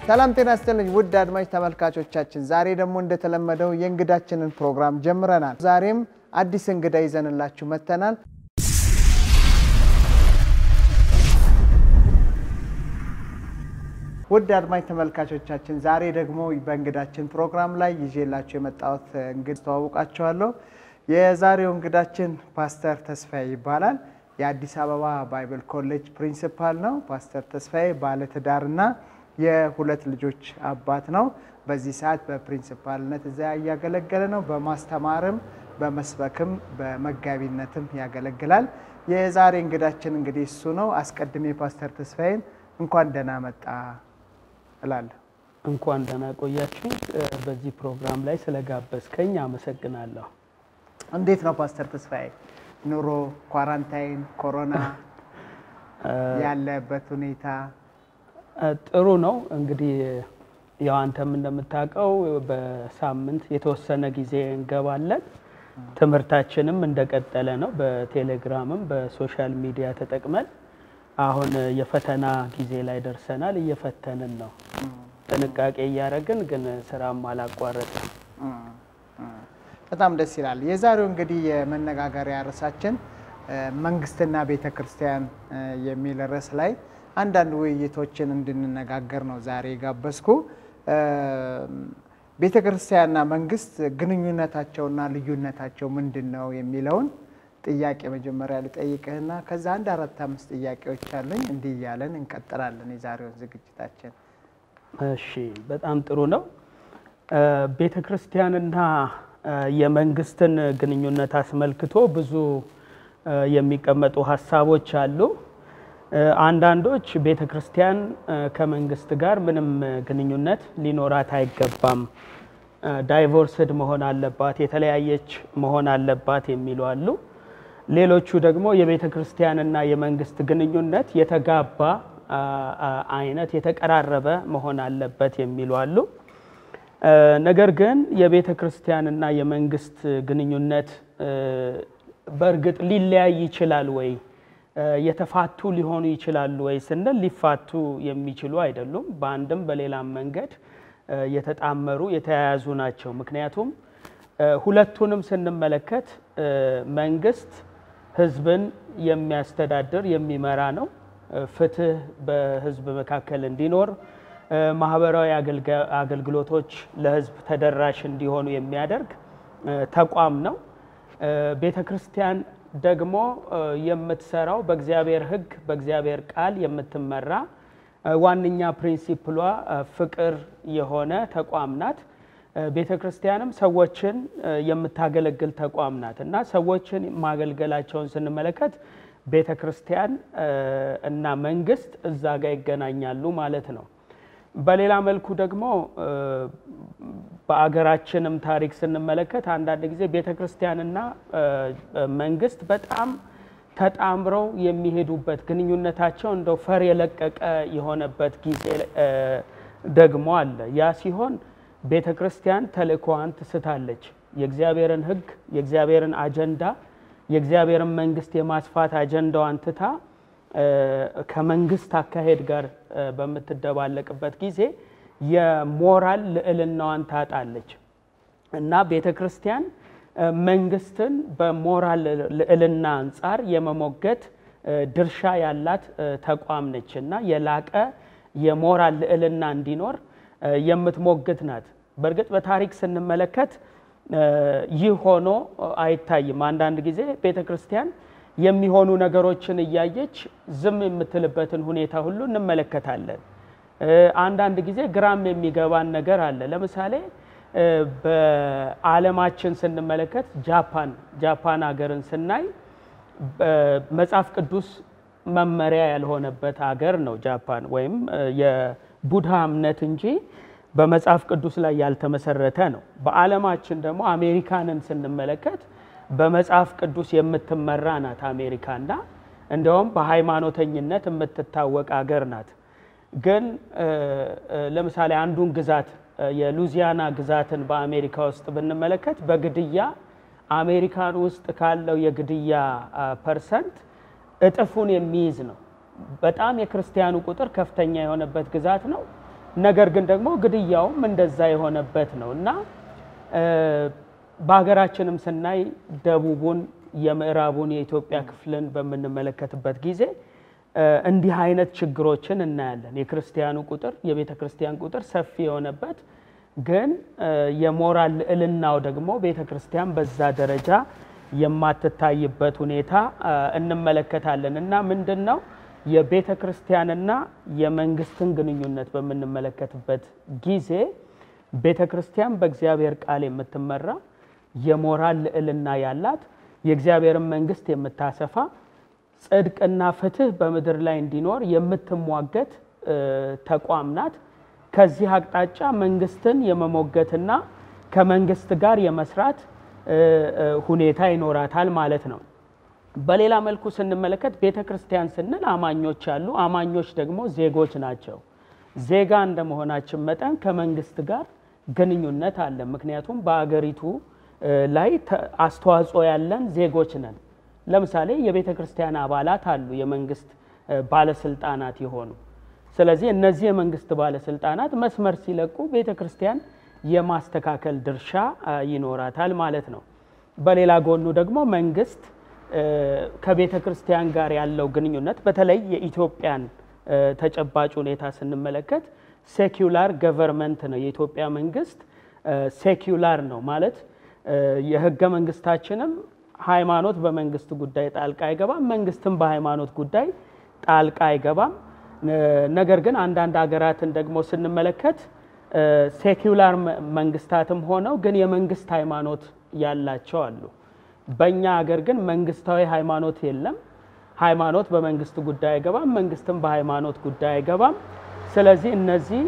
ሰላም ጤና ይስጥልኝ ውድ አድማጭ ተመልካቾቻችን፣ ዛሬ ደግሞ እንደተለመደው የእንግዳችንን ፕሮግራም ጀምረናል። ዛሬም አዲስ እንግዳ ይዘንላችሁ መጥተናል። ውድ አድማጭ ተመልካቾቻችን፣ ዛሬ ደግሞ በእንግዳችን ፕሮግራም ላይ ይዤላችሁ የመጣሁት እንግዳ አስተዋውቃችኋለሁ። የዛሬው እንግዳችን ፓስተር ተስፋዬ ይባላል። የአዲስ አበባ ባይብል ኮሌጅ ፕሪንሲፓል ነው። ፓስተር ተስፋዬ ባለትዳርና የሁለት ልጆች አባት ነው። በዚህ ሰዓት በፕሪንሲፓልነት እዚያ እያገለገለ ነው። በማስተማርም በመስበክም በመጋቢነትም ያገለግላል። የዛሬ እንግዳችን እንግዲህ እሱ ነው። አስቀድሜ ፓስተር ተስፋዬን እንኳን ደህና መጣ እላለሁ። እንኳን ደህና ቆያችሁ። በዚህ ፕሮግራም ላይ ስለጋበዝከኝ አመሰግናለሁ። እንዴት ነው ፓስተር ተስፋዬ ኑሮ፣ ኳራንታይን፣ ኮሮና ያለበት ሁኔታ? ጥሩ ነው። እንግዲህ ያው አንተም እንደምታውቀው በሳምንት የተወሰነ ጊዜ እንገባለን። ትምህርታችንም እንደቀጠለ ነው። በቴሌግራምም በሶሻል ሚዲያ ተጠቅመን አሁን የፈተና ጊዜ ላይ ደርሰናል። እየፈተንን ነው። ጥንቃቄ እያደረግን ግን ስራም አላቋረጥም። በጣም ደስ ይላል። የዛሬው እንግዲህ የመነጋገሪያ ርዕሳችን መንግስትና ቤተ ክርስቲያን የሚል ርዕስ ላይ አንዳንድ ውይይቶችን እንድንነጋገር ነው ዛሬ የጋበዝኩ። ቤተ ክርስቲያንና መንግስት ግንኙነታቸውና ልዩነታቸው ምንድን ነው የሚለውን ጥያቄ መጀመሪያ ልጠይቅህና ከዛ አንድ አራት አምስት ጥያቄዎች አሉኝ። እንዲህ እያለን እንቀጥላለን የዛሬውን ዝግጅታችን። እሺ፣ በጣም ጥሩ ነው። ቤተ ክርስቲያንና የመንግስትን ግንኙነት አስመልክቶ ብዙ የሚቀመጡ ሀሳቦች አሉ። አንዳንዶች ቤተ ክርስቲያን ከመንግስት ጋር ምንም ግንኙነት ሊኖራት አይገባም፣ ዳይቮርስድ መሆን አለባት፣ የተለያየች መሆን አለባት የሚሉ አሉ። ሌሎቹ ደግሞ የቤተ ክርስቲያንና የመንግስት ግንኙነት የተጋባ አይነት የተቀራረበ መሆን አለበት የሚሉ አሉ። ነገር ግን የቤተ ክርስቲያንና የመንግስት ግንኙነት በእርግጥ ሊለያይ ይችላል ወይ? የተፋቱ ሊሆኑ ይችላሉ ወይ ስንል ሊፋቱ የሚችሉ አይደሉም። በአንድም በሌላም መንገድ የተጣመሩ የተያያዙ ናቸው። ምክንያቱም ሁለቱንም ስንመለከት መንግስት ህዝብን የሚያስተዳድር የሚመራ ነው። ፍትህ በህዝብ መካከል እንዲኖር ማህበራዊ አገልግሎቶች ለህዝብ ተደራሽ እንዲሆኑ የሚያደርግ ተቋም ነው። ቤተ ክርስቲያን ደግሞ የምትሰራው በእግዚአብሔር ሕግ በእግዚአብሔር ቃል የምትመራ ዋነኛ ፕሪንሲፕሏ ፍቅር የሆነ ተቋም ናት። ቤተ ክርስቲያንም ሰዎችን የምታገለግል ተቋም ናት እና ሰዎችን ማገልገላቸውን ስንመለከት ቤተ ክርስቲያን እና መንግስት እዛ ጋር ይገናኛሉ ማለት ነው። በሌላ መልኩ ደግሞ በአገራችንም ታሪክ ስንመለከት አንዳንድ ጊዜ ቤተ ክርስቲያንና መንግስት በጣም ተጣምረው የሚሄዱበት ግንኙነታቸው እንደው ፈር የለቀቀ የሆነበት ጊዜ ደግሞ አለ። ያ ሲሆን ቤተ ክርስቲያን ተልእኮዋን ትስታለች። የእግዚአብሔርን ሕግ የእግዚአብሔርን አጀንዳ የእግዚአብሔርን መንግስት የማስፋት አጀንዳዋን ትታ ከመንግስት አካሄድ ጋር በምትደባለቅበት ጊዜ የሞራል ልዕልናዋን ታጣለች እና ቤተ ክርስቲያን መንግስትን በሞራል ልዕልና አንጻር የመሞገት ድርሻ ያላት ተቋም ነች እና የላቀ የሞራል ልዕልና እንዲኖር የምትሞግት ናት። በእርግጥ በታሪክ ስንመለከት ይህ ሆኖ አይታይም። አንዳንድ ጊዜ ቤተ ክርስቲያን የሚሆኑ ነገሮችን እያየች ዝም የምትልበትን ሁኔታ ሁሉ እንመለከታለን። አንዳንድ ጊዜ ግራም የሚገባን ነገር አለ። ለምሳሌ በዓለማችን ስንመለከት ጃፓን ጃፓን ሀገርን ስናይ መጽሐፍ ቅዱስ መመሪያ ያልሆነበት ሀገር ነው ጃፓን ወይም የቡድሃ እምነት እንጂ በመጽሐፍ ቅዱስ ላይ ያልተመሰረተ ነው። በዓለማችን ደግሞ አሜሪካንን ስንመለከት በመጽሐፍ ቅዱስ የምትመራ ናት አሜሪካና እንደውም በሃይማኖተኝነት የምትታወቅ ሀገር ናት። ግን ለምሳሌ አንዱን ግዛት የሉዚያና ግዛትን በአሜሪካ ውስጥ ብንመለከት በግድያ አሜሪካን ውስጥ ካለው የግድያ ፐርሰንት እጥፉን የሚይዝ ነው። በጣም የክርስቲያኑ ቁጥር ከፍተኛ የሆነበት ግዛት ነው። ነገር ግን ደግሞ ግድያውም እንደዛ የሆነበት ነው እና በሀገራችንም ስናይ ደቡቡን የምዕራቡን የኢትዮጵያ ክፍልን በምንመለከትበት ጊዜ እንዲህ አይነት ችግሮችን እናያለን። የክርስቲያኑ ቁጥር የቤተ ክርስቲያን ቁጥር ሰፊ የሆነበት ግን የሞራል ልዕልናው ደግሞ ቤተ ክርስቲያን በዛ ደረጃ የማትታይበት ሁኔታ እንመለከታለን እና ምንድን ነው የቤተ ክርስቲያንና የመንግስትን ግንኙነት በምንመለከትበት ጊዜ ቤተ ክርስቲያን በእግዚአብሔር ቃል የምትመራ የሞራል ልዕልና ያላት የእግዚአብሔርን መንግስት የምታሰፋ ጽድቅና ፍትህ በምድር ላይ እንዲኖር የምትሟገት ተቋም ናት። ከዚህ አቅጣጫ መንግስትን የመሞገትና ከመንግስት ጋር የመስራት ሁኔታ ይኖራታል ማለት ነው። በሌላ መልኩ ስንመለከት ቤተ ክርስቲያን ስንል አማኞች አሉ። አማኞች ደግሞ ዜጎች ናቸው። ዜጋ እንደመሆናችን መጠን ከመንግስት ጋር ግንኙነት አለ። ምክንያቱም በአገሪቱ ላይ አስተዋጽኦ ያለን ዜጎች ነን። ለምሳሌ የቤተ ክርስቲያን አባላት አሉ፣ የመንግስት ባለስልጣናት የሆኑ። ስለዚህ እነዚህ የመንግስት ባለስልጣናት መስመር ሲለቁ ቤተ ክርስቲያን የማስተካከል ድርሻ ይኖራታል ማለት ነው። በሌላ ጎኑ ደግሞ መንግስት ከቤተ ክርስቲያን ጋር ያለው ግንኙነት በተለይ የኢትዮጵያን ተጨባጭ ሁኔታ ስንመለከት ሴኩላር ገቨርንመንት ነው። የኢትዮጵያ መንግስት ሴኩላር ነው ማለት የህገ መንግስታችንም ሃይማኖት በመንግስት ጉዳይ ጣልቃ አይገባም፣ መንግስትም በሃይማኖት ጉዳይ ጣልቃ አይገባም። ነገር ግን አንዳንድ ሀገራትን ደግሞ ስንመለከት ሴኩላር መንግስታትም ሆነው ግን የመንግስት ሃይማኖት ያላቸው አሉ። በእኛ ሀገር ግን መንግስታዊ ሃይማኖት የለም። ሃይማኖት በመንግስት ጉዳይ አይገባም፣ መንግስትም በሃይማኖት ጉዳይ አይገባም። ስለዚህ እነዚህ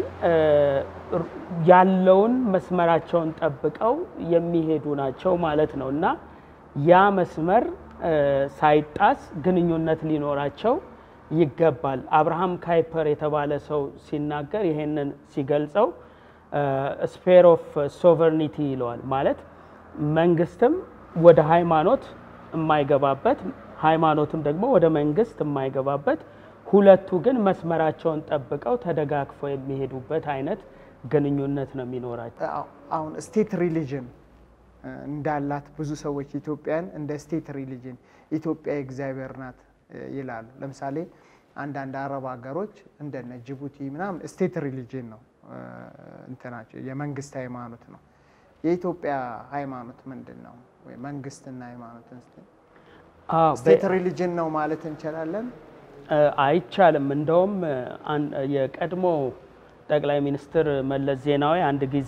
ያለውን መስመራቸውን ጠብቀው የሚሄዱ ናቸው ማለት ነው እና ያ መስመር ሳይጣስ ግንኙነት ሊኖራቸው ይገባል። አብርሃም ካይፐር የተባለ ሰው ሲናገር ይሄንን ሲገልጸው ስፌር ኦፍ ሶቨርኒቲ ይለዋል። ማለት መንግስትም ወደ ሃይማኖት የማይገባበት ሃይማኖትም ደግሞ ወደ መንግስት የማይገባበት ሁለቱ ግን መስመራቸውን ጠብቀው ተደጋግፈው የሚሄዱበት አይነት ግንኙነት ነው የሚኖራቸው። አሁን ስቴት ሪሊጅን እንዳላት ብዙ ሰዎች ኢትዮጵያን እንደ ስቴት ሪሊጅን ኢትዮጵያ የእግዚአብሔር ናት ይላሉ። ለምሳሌ አንዳንድ አረብ ሀገሮች እንደነ ጅቡቲ ምናምን ስቴት ሪሊጅን ነው እንትናቸው የመንግስት ሃይማኖት ነው። የኢትዮጵያ ሃይማኖት ምንድን ነው? ወይ መንግስትና ሃይማኖትን ስቴት ሪሊጅን ነው ማለት እንችላለን? አይቻልም። እንደውም የቀድሞ ጠቅላይ ሚኒስትር መለስ ዜናዊ አንድ ጊዜ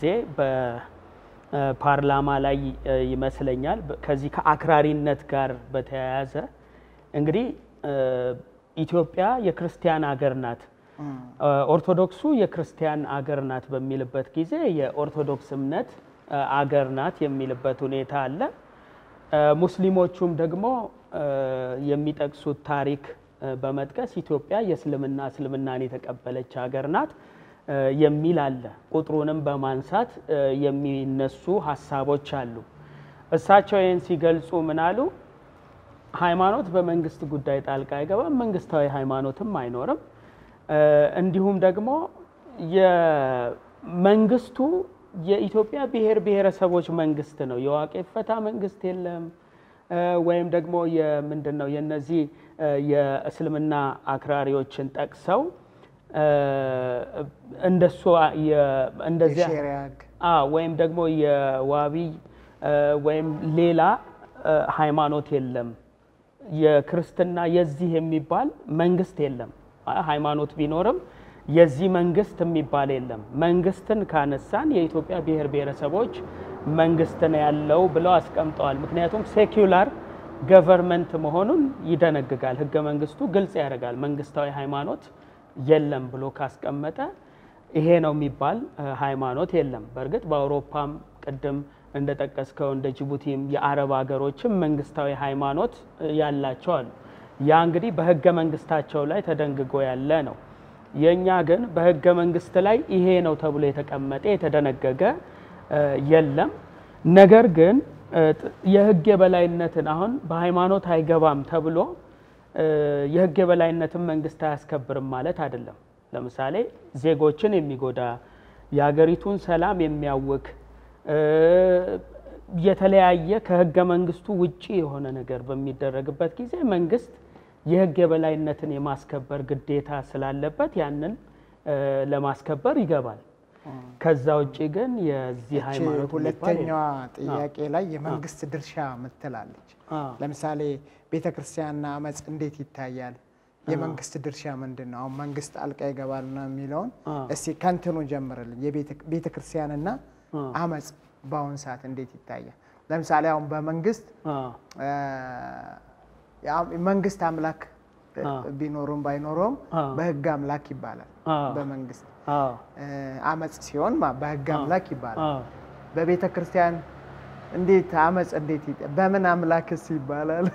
በፓርላማ ላይ ይመስለኛል ከዚህ ከአክራሪነት ጋር በተያያዘ እንግዲህ ኢትዮጵያ የክርስቲያን አገር ናት፣ ኦርቶዶክሱ የክርስቲያን አገር ናት በሚልበት ጊዜ የኦርቶዶክስ እምነት አገር ናት የሚልበት ሁኔታ አለ። ሙስሊሞቹም ደግሞ የሚጠቅሱት ታሪክ በመጥቀስ ኢትዮጵያ የእስልምና እስልምናን የተቀበለች ሀገር ናት የሚል አለ። ቁጥሩንም በማንሳት የሚነሱ ሀሳቦች አሉ። እሳቸው ይህን ሲገልጹ ምን አሉ? ሃይማኖት በመንግስት ጉዳይ ጣልቃ አይገባም፣ መንግስታዊ ሃይማኖትም አይኖርም። እንዲሁም ደግሞ የመንግስቱ የኢትዮጵያ ብሔር ብሔረሰቦች መንግስት ነው። የዋቄ ፈታ መንግስት የለም ወይም ደግሞ ምንድን ነው የነዚህ የእስልምና አክራሪዎችን ጠቅሰው እንደሱ እንደዚያ ወይም ደግሞ የዋቢ ወይም ሌላ ሃይማኖት የለም። የክርስትና የዚህ የሚባል መንግስት የለም። ሃይማኖት ቢኖርም የዚህ መንግስት የሚባል የለም። መንግስትን ካነሳን የኢትዮጵያ ብሔር ብሔረሰቦች መንግስት ነው ያለው ብለው አስቀምጠዋል። ምክንያቱም ሴኩላር ገቨርንመንት መሆኑን ይደነግጋል። ህገ መንግስቱ ግልጽ ያደርጋል። መንግስታዊ ሃይማኖት የለም ብሎ ካስቀመጠ ይሄ ነው የሚባል ሃይማኖት የለም። በእርግጥ በአውሮፓም ቅድም እንደጠቀስከው እንደ ጅቡቲም የአረብ ሀገሮችም መንግስታዊ ሃይማኖት ያላቸው አሉ። ያ እንግዲህ በህገ መንግስታቸው ላይ ተደንግጎ ያለ ነው። የእኛ ግን በህገ መንግስት ላይ ይሄ ነው ተብሎ የተቀመጠ የተደነገገ የለም። ነገር ግን የህግ የበላይነትን አሁን በሃይማኖት አይገባም ተብሎ የህግ የበላይነትን መንግስት አያስከብርም ማለት አይደለም። ለምሳሌ ዜጎችን የሚጎዳ የሀገሪቱን ሰላም የሚያውክ እ፣ የተለያየ ከህገ መንግስቱ ውጪ የሆነ ነገር በሚደረግበት ጊዜ መንግስት የህግ የበላይነትን የማስከበር ግዴታ ስላለበት ያንን እ፣ ለማስከበር ይገባል። ከዛ ውጭ ግን የዚህ እቺ ሃይማኖት የሚባል ሁለተኛዋ ጥያቄ ላይ የመንግስት ድርሻ ምትላለች። አዎ። ለምሳሌ ቤተ ክርስቲያንና አመፅ እንዴት ይታያል? የመንግስት ድርሻ ምንድን ነው? አሁን መንግስት ጣልቃ ይገባል ነው የሚለውን አዎ። እስቲ ከንትኑ ጀምርልን። ቤተ ክርስቲያንና አዎ። አመፅ በአሁን ሰዓት እንዴት ይታያል? ለምሳሌ አሁን በመንግስት አዎ። እ፣ ያ- መንግስት አምላክ እ፣ አዎ። ቢኖረውም ባይኖረውም አዎ። በህግ አምላክ ይባላል። አዎ። በመንግስት አዎ። እ፣ አመፅ ሲሆን ማ- በህግ አምላክ ይባላል። አዎ። በቤተ ክርስቲያን እንዴት አመፅ እንዴት ይጠ- በምን አምላክስ ይባላል?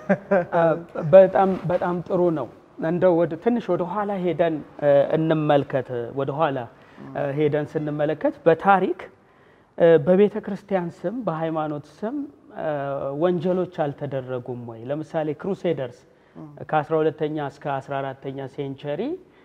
በጣም በጣም ጥሩ ነው። እንደው ወደ ትንሽ ወደ ኋላ ሄደን እ፣ እንመልከት። ወደ ኋላ እ፣ ሄደን ስንመለከት በታሪክ እ፣ በቤተ ክርስቲያን ስም በሃይማኖት ስም እ፣ ወንጀሎች አልተደረጉም ወይ? ለምሳሌ ክሩሴደርስ ከ12ተኛ እስከ 14ተኛ ሴንቸሪ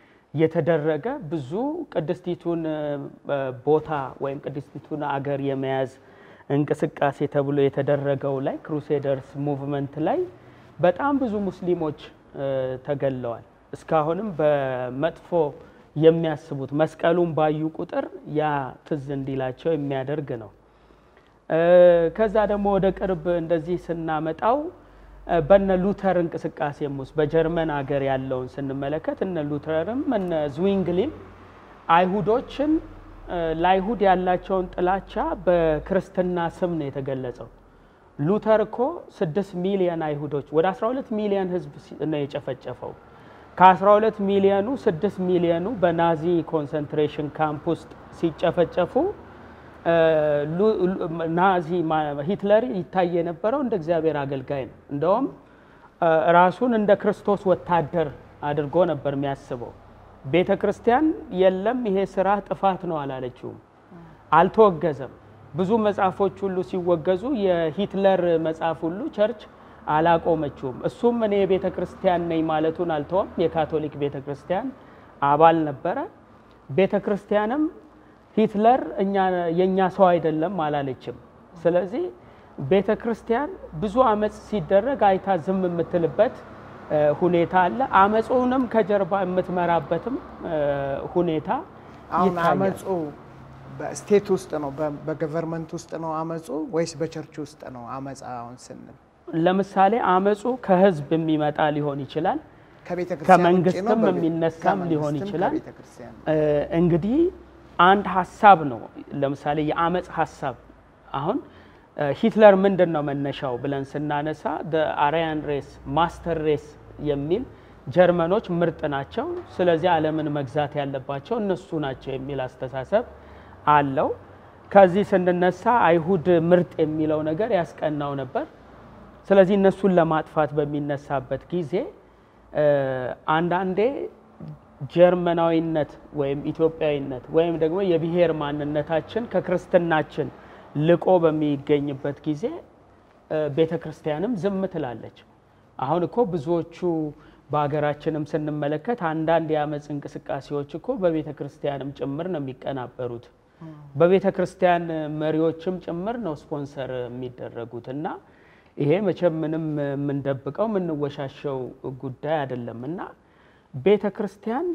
የተደረገ ብዙ ቅድስቲቱን እ፣ ቦታ ወይም ቅድስቲቱን አገር የመያዝ እንቅስቃሴ ተብሎ የተደረገው ላይ ክሩሴደርስ ሙቭመንት ላይ በጣም ብዙ ሙስሊሞች እ፣ ተገለዋል። እስካሁንም በመጥፎ የሚያስቡት መስቀሉን ባዩ ቁጥር ያ ትዝ እንዲላቸው የሚያደርግ ነው። እ፣ ከዛ ደግሞ ወደ ቅርብ እንደዚህ ስናመጣው እ፣ በነ ሉተር እንቅስቃሴም ውስጥ በጀርመን ሀገር ያለውን ስንመለከት እነ ሉተርም እነ ዝዊንግሊም አይሁዶችን እ፣ ለአይሁድ ያላቸውን ጥላቻ በክርስትና ስም ነው የተገለጸው። ሉተር እኮ ስድስት ሚሊዮን አይሁዶች ወደ 12 ሚሊዮን ህዝብ ሲ- ነው የጨፈጨፈው። ከ12 ሚሊዮኑ 6 ሚሊዮኑ በናዚ ኮንሰንትሬሽን ካምፕ ውስጥ ሲጨፈጨፉ እ፣ ሉ- ሉ- ናዚ ማ- ሂትለር ይታይ የነበረው እንደ እግዚአብሔር አገልጋይ ነው። እንደውም እ፣ ራሱን እንደ ክርስቶስ ወታደር አድርጎ ነበር የሚያስበው። ቤተ ክርስቲያን የለም ይሄ ስራ ጥፋት ነው አላለችውም፣ አልተወገዘም። ብዙ መጽሐፎች ሁሉ ሲወገዙ የሂትለር መጽሐፍ ሁሉ ቸርች አላቆመችውም። እሱም እኔ የቤተ ክርስቲያን ነኝ ማለቱን አልተወም። የካቶሊክ ቤተ ክርስቲያን አባል ነበረ። ቤተ ክርስቲያንም ሂትለር እኛ የእኛ ሰው አይደለም አላለችም። ስለዚህ ቤተ ክርስቲያን ብዙ አመፅ ሲደረግ አይታ ዝም የምትልበት እ፣ ሁኔታ አለ። አመፁንም ከጀርባ የምትመራበትም እ፣ ሁኔታ አሁን ይታያል። አመፁ በስቴት ውስጥ ነው በ- በገቨርንመንት ውስጥ ነው አመፁ ወይስ በቸርች ውስጥ ነው አመፃ? አሁን ስንል ለምሳሌ አመፁ ከህዝብ የሚመጣ ሊሆን ይችላል። ከቤተ ክርስቲያን ውጭ ነው? ከመንግስትም በቤ- የሚነሳም ሊሆን ከመንግስትም ይችላል። ከቤተ ክርስቲያን እ፣ እንግዲህ አንድ ሀሳብ ነው። ለምሳሌ የአመፅ ሀሳብ አሁን እ፣ ሂትለር ምንድን ነው መነሻው ብለን ስናነሳ አሪያን ሬስ ማስተር ሬስ የሚል ጀርመኖች ምርጥ ናቸው፣ ስለዚህ ዓለምን መግዛት ያለባቸው እነሱ ናቸው የሚል አስተሳሰብ አለው። ከዚህ ስንነሳ አይሁድ ምርጥ የሚለው ነገር ያስቀናው ነበር። ስለዚህ እነሱን ለማጥፋት በሚነሳበት ጊዜ እ፣ አንዳንዴ ጀርመናዊነት ወይም ኢትዮጵያዊነት ወይም ደግሞ የብሔር ማንነታችን ከክርስትናችን ልቆ በሚገኝበት ጊዜ ቤተ ክርስቲያንም ዝም ትላለች። አሁን እኮ ብዙዎቹ በሀገራችንም ስንመለከት አንዳንድ የአመፅ እንቅስቃሴዎች እኮ በቤተ ክርስቲያንም ጭምር ነው የሚቀናበሩት። በቤተ ክርስቲያን መሪዎችም ጭምር ነው ስፖንሰር የሚደረጉት እና ይሄ መቼም ምንም የምንደብቀው የምንወሻሸው ጉዳይ አይደለም እና ቤተ ክርስቲያን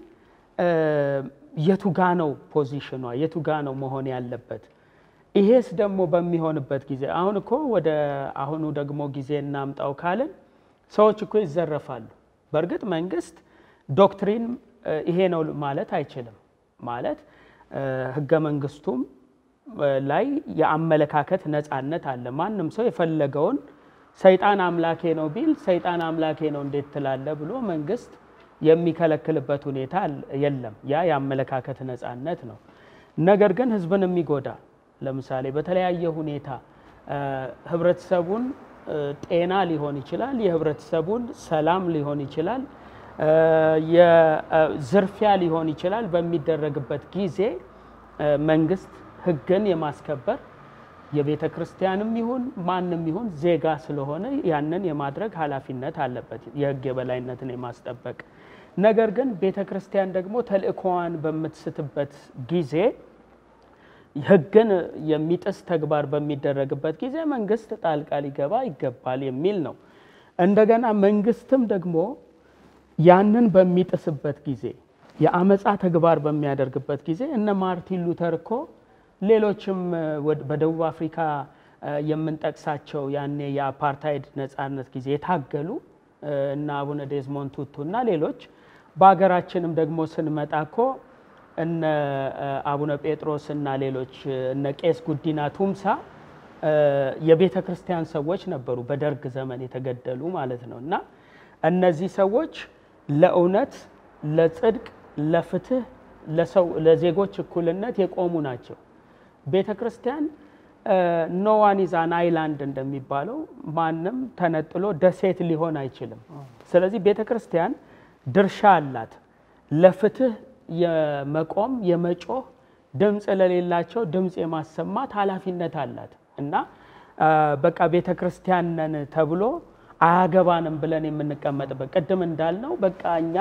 የቱጋ ነው ፖዚሽኗ? የቱጋ ነው መሆን ያለበት? ይሄስ ደግሞ በሚሆንበት ጊዜ አሁን እኮ ወደ አሁኑ ደግሞ ጊዜ እናምጣው ካልን ሰዎች እኮ ይዘረፋሉ። በእርግጥ መንግስት ዶክትሪን ይሄ ነው ማለት አይችልም። ማለት ህገ መንግስቱም ላይ የአመለካከት ነፃነት አለ። ማንም ሰው የፈለገውን ሰይጣን አምላኬ ነው ቢል ሰይጣን አምላኬ ነው እንዴት ትላለ ብሎ መንግስት የሚከለክልበት ሁኔታ የለም። ያ የአመለካከት ነፃነት ነው። ነገር ግን ህዝብን የሚጎዳ ለምሳሌ በተለያየ ሁኔታ ህብረተሰቡን ጤና ሊሆን ይችላል፣ የህብረተሰቡን ሰላም ሊሆን ይችላል፣ የዝርፊያ ሊሆን ይችላል። በሚደረግበት ጊዜ መንግስት ህግን የማስከበር የቤተ ክርስቲያንም ይሁን ማንም ይሁን ዜጋ ስለሆነ ያንን የማድረግ ኃላፊነት አለበት፣ የህግ የበላይነትን የማስጠበቅ። ነገር ግን ቤተ ክርስቲያን ደግሞ ተልእኮዋን በምትስትበት ጊዜ ሕግን የሚጥስ ተግባር በሚደረግበት ጊዜ መንግስት ጣልቃ ሊገባ ይገባል የሚል ነው። እንደገና መንግስትም ደግሞ ያንን በሚጥስበት ጊዜ የአመፃ ተግባር በሚያደርግበት ጊዜ እነ ማርቲን ሉተር እኮ ሌሎችም በደቡብ አፍሪካ የምንጠቅሳቸው ያኔ የአፓርታይድ ነጻነት ጊዜ የታገሉ እና አቡነ ዴዝሞንድ ቱቱ እና ሌሎች በሀገራችንም ደግሞ ስንመጣ እኮ እነ አቡነ ጴጥሮስ እና ሌሎች እነ ቄስ ጉዲና ቱምሳ የቤተ ክርስቲያን ሰዎች ነበሩ፣ በደርግ ዘመን የተገደሉ ማለት ነው። እና እነዚህ ሰዎች ለእውነት፣ ለጽድቅ፣ ለፍትህ፣ ለዜጎች እኩልነት የቆሙ ናቸው። ቤተ ክርስቲያን ኖ ዋን ኢዝ አን አይላንድ እንደሚባለው ማንም ተነጥሎ ደሴት ሊሆን አይችልም። ስለዚህ ቤተ ክርስቲያን ድርሻ አላት ለፍትህ የመቆም የመጮህ ድምፅ ለሌላቸው ድምፅ የማሰማት ኃላፊነት አላት እና በቃ ቤተ ክርስቲያን ነን ተብሎ አያገባንም ብለን የምንቀመጥበት ቅድም እንዳልነው በቃ እኛ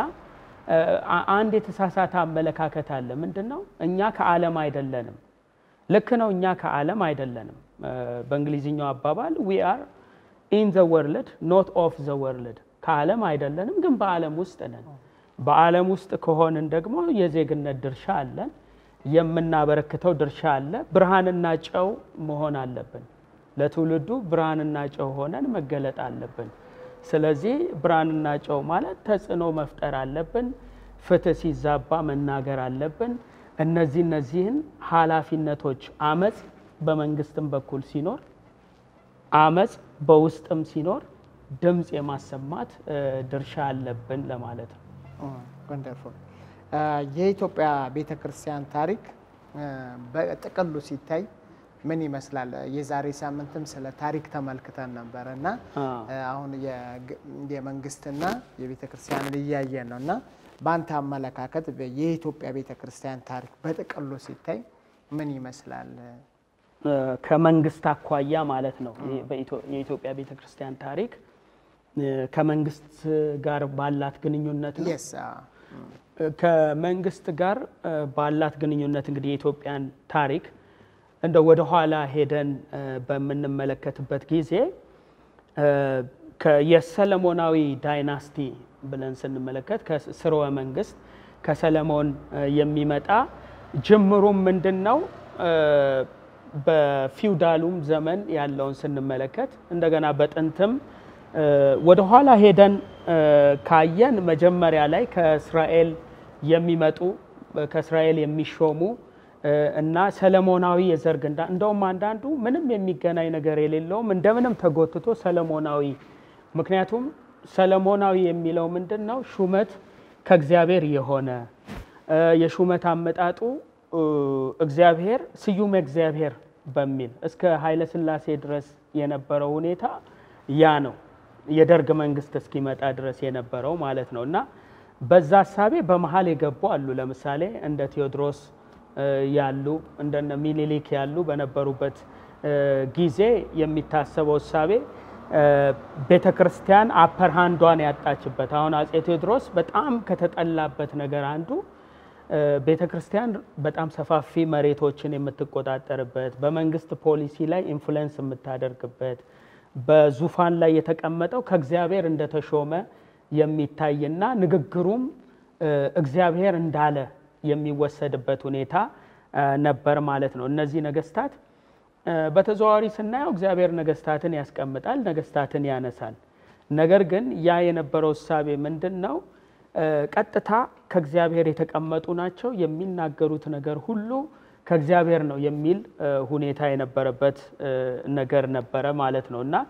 አንድ የተሳሳተ አመለካከት አለ። ምንድን ነው? እኛ ከዓለም አይደለንም። ልክ ነው፣ እኛ ከዓለም አይደለንም። በእንግሊዝኛው አባባል ዊ አር ኢን ዘ ወርልድ ኖት ኦፍ ዘ ወርልድ፣ ከዓለም አይደለንም፣ ግን በዓለም ውስጥ ነን። በዓለም ውስጥ ከሆንን ደግሞ የዜግነት ድርሻ አለን፣ የምናበረክተው ድርሻ አለ። ብርሃንና ጨው መሆን አለብን። ለትውልዱ ብርሃንና ጨው ሆነን መገለጥ አለብን። ስለዚህ ብርሃንና ጨው ማለት ተጽዕኖ መፍጠር አለብን። ፍትህ ሲዛባ መናገር አለብን። እነዚህ እነዚህን ኃላፊነቶች አመፅ በመንግስትም በኩል ሲኖር፣ አመፅ በውስጥም ሲኖር ድምፅ የማሰማት ድርሻ አለብን ለማለት ነው። ወንደርፉል። የኢትዮጵያ ቤተ ክርስቲያን ታሪክ በጥቅሉ ሲታይ ምን ይመስላል? የዛሬ ሳምንትም ስለ ታሪክ ተመልክተን ነበረ እና አሁን የመንግስትና የቤተ ክርስቲያንን እያየን ነው እና በአንተ አመለካከት የኢትዮጵያ ቤተ ክርስቲያን ታሪክ በጥቅሉ ሲታይ ምን ይመስላል? ከመንግስት አኳያ ማለት ነው። የኢትዮጵያ ቤተ ክርስቲያን ታሪክ ከመንግስት ጋር ባላት ግንኙነት ነው። የስ ከመንግስት ጋር ባላት ግንኙነት እንግዲህ የኢትዮጵያን ታሪክ እንደ ወደ ኋላ ሄደን በምንመለከትበት ጊዜ የሰለሞናዊ ዳይናስቲ ብለን ስንመለከት ከስርወ መንግስት ከሰለሞን የሚመጣ ጅምሩም ምንድን ነው? በፊውዳሉም ዘመን ያለውን ስንመለከት እንደገና በጥንትም ወደ ኋላ ሄደን ካየን መጀመሪያ ላይ ከእስራኤል የሚመጡ ከእስራኤል የሚሾሙ እና ሰለሞናዊ የዘር ግንዳ እንደውም አንዳንዱ ምንም የሚገናኝ ነገር የሌለውም እንደምንም ተጎትቶ ሰለሞናዊ ምክንያቱም ሰለሞናዊ የሚለው ምንድን ነው? ሹመት ከእግዚአብሔር የሆነ የሹመት አመጣጡ እግዚአብሔር ስዩም እግዚአብሔር በሚል እስከ ኃይለ ሥላሴ ድረስ የነበረው ሁኔታ ያ ነው። የደርግ መንግስት እስኪመጣ ድረስ የነበረው ማለት ነው። እና በዛ ሀሳቤ በመሀል የገቡ አሉ። ለምሳሌ እንደ ቴዎድሮስ ያሉ እንደነ ሚኒሊክ ያሉ በነበሩበት ጊዜ የሚታሰበው እሳቤ ቤተ ክርስቲያን አፐር ሃንዷን ያጣችበት አሁን አጼ ቴዎድሮስ በጣም ከተጠላበት ነገር አንዱ ቤተ ክርስቲያን በጣም ሰፋፊ መሬቶችን የምትቆጣጠርበት በመንግስት ፖሊሲ ላይ ኢንፍሉዌንስ የምታደርግበት በዙፋን ላይ የተቀመጠው ከእግዚአብሔር እንደተሾመ የሚታይና ንግግሩም እግዚአብሔር እንዳለ የሚወሰድበት ሁኔታ ነበር ማለት ነው። እነዚህ ነገስታት በተዘዋዋሪ ስናየው እግዚአብሔር ነገስታትን ያስቀምጣል፣ ነገስታትን ያነሳል። ነገር ግን ያ የነበረው እሳቤ ምንድን ነው? ቀጥታ ከእግዚአብሔር የተቀመጡ ናቸው፣ የሚናገሩት ነገር ሁሉ ከእግዚአብሔር ነው የሚል ሁኔታ የነበረበት ነገር ነበረ ማለት ነው እና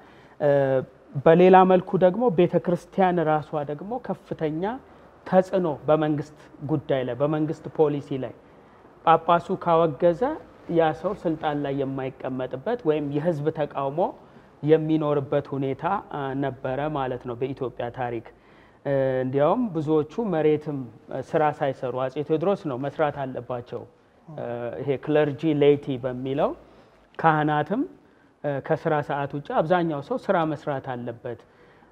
በሌላ መልኩ ደግሞ ቤተ ክርስቲያን ራሷ ደግሞ ከፍተኛ ተጽዕኖ በመንግስት ጉዳይ ላይ በመንግስት ፖሊሲ ላይ ጳጳሱ ካወገዘ ያ ሰው ስልጣን ላይ የማይቀመጥበት ወይም የህዝብ ተቃውሞ የሚኖርበት ሁኔታ ነበረ ማለት ነው በኢትዮጵያ ታሪክ። እንዲያውም ብዙዎቹ መሬትም ስራ ሳይሰሩ አጼ ቴዎድሮስ ነው መስራት አለባቸው። ይሄ ክለርጂ ሌይቲ በሚለው ካህናትም ከስራ ሰዓት ውጭ አብዛኛው ሰው ስራ መስራት አለበት።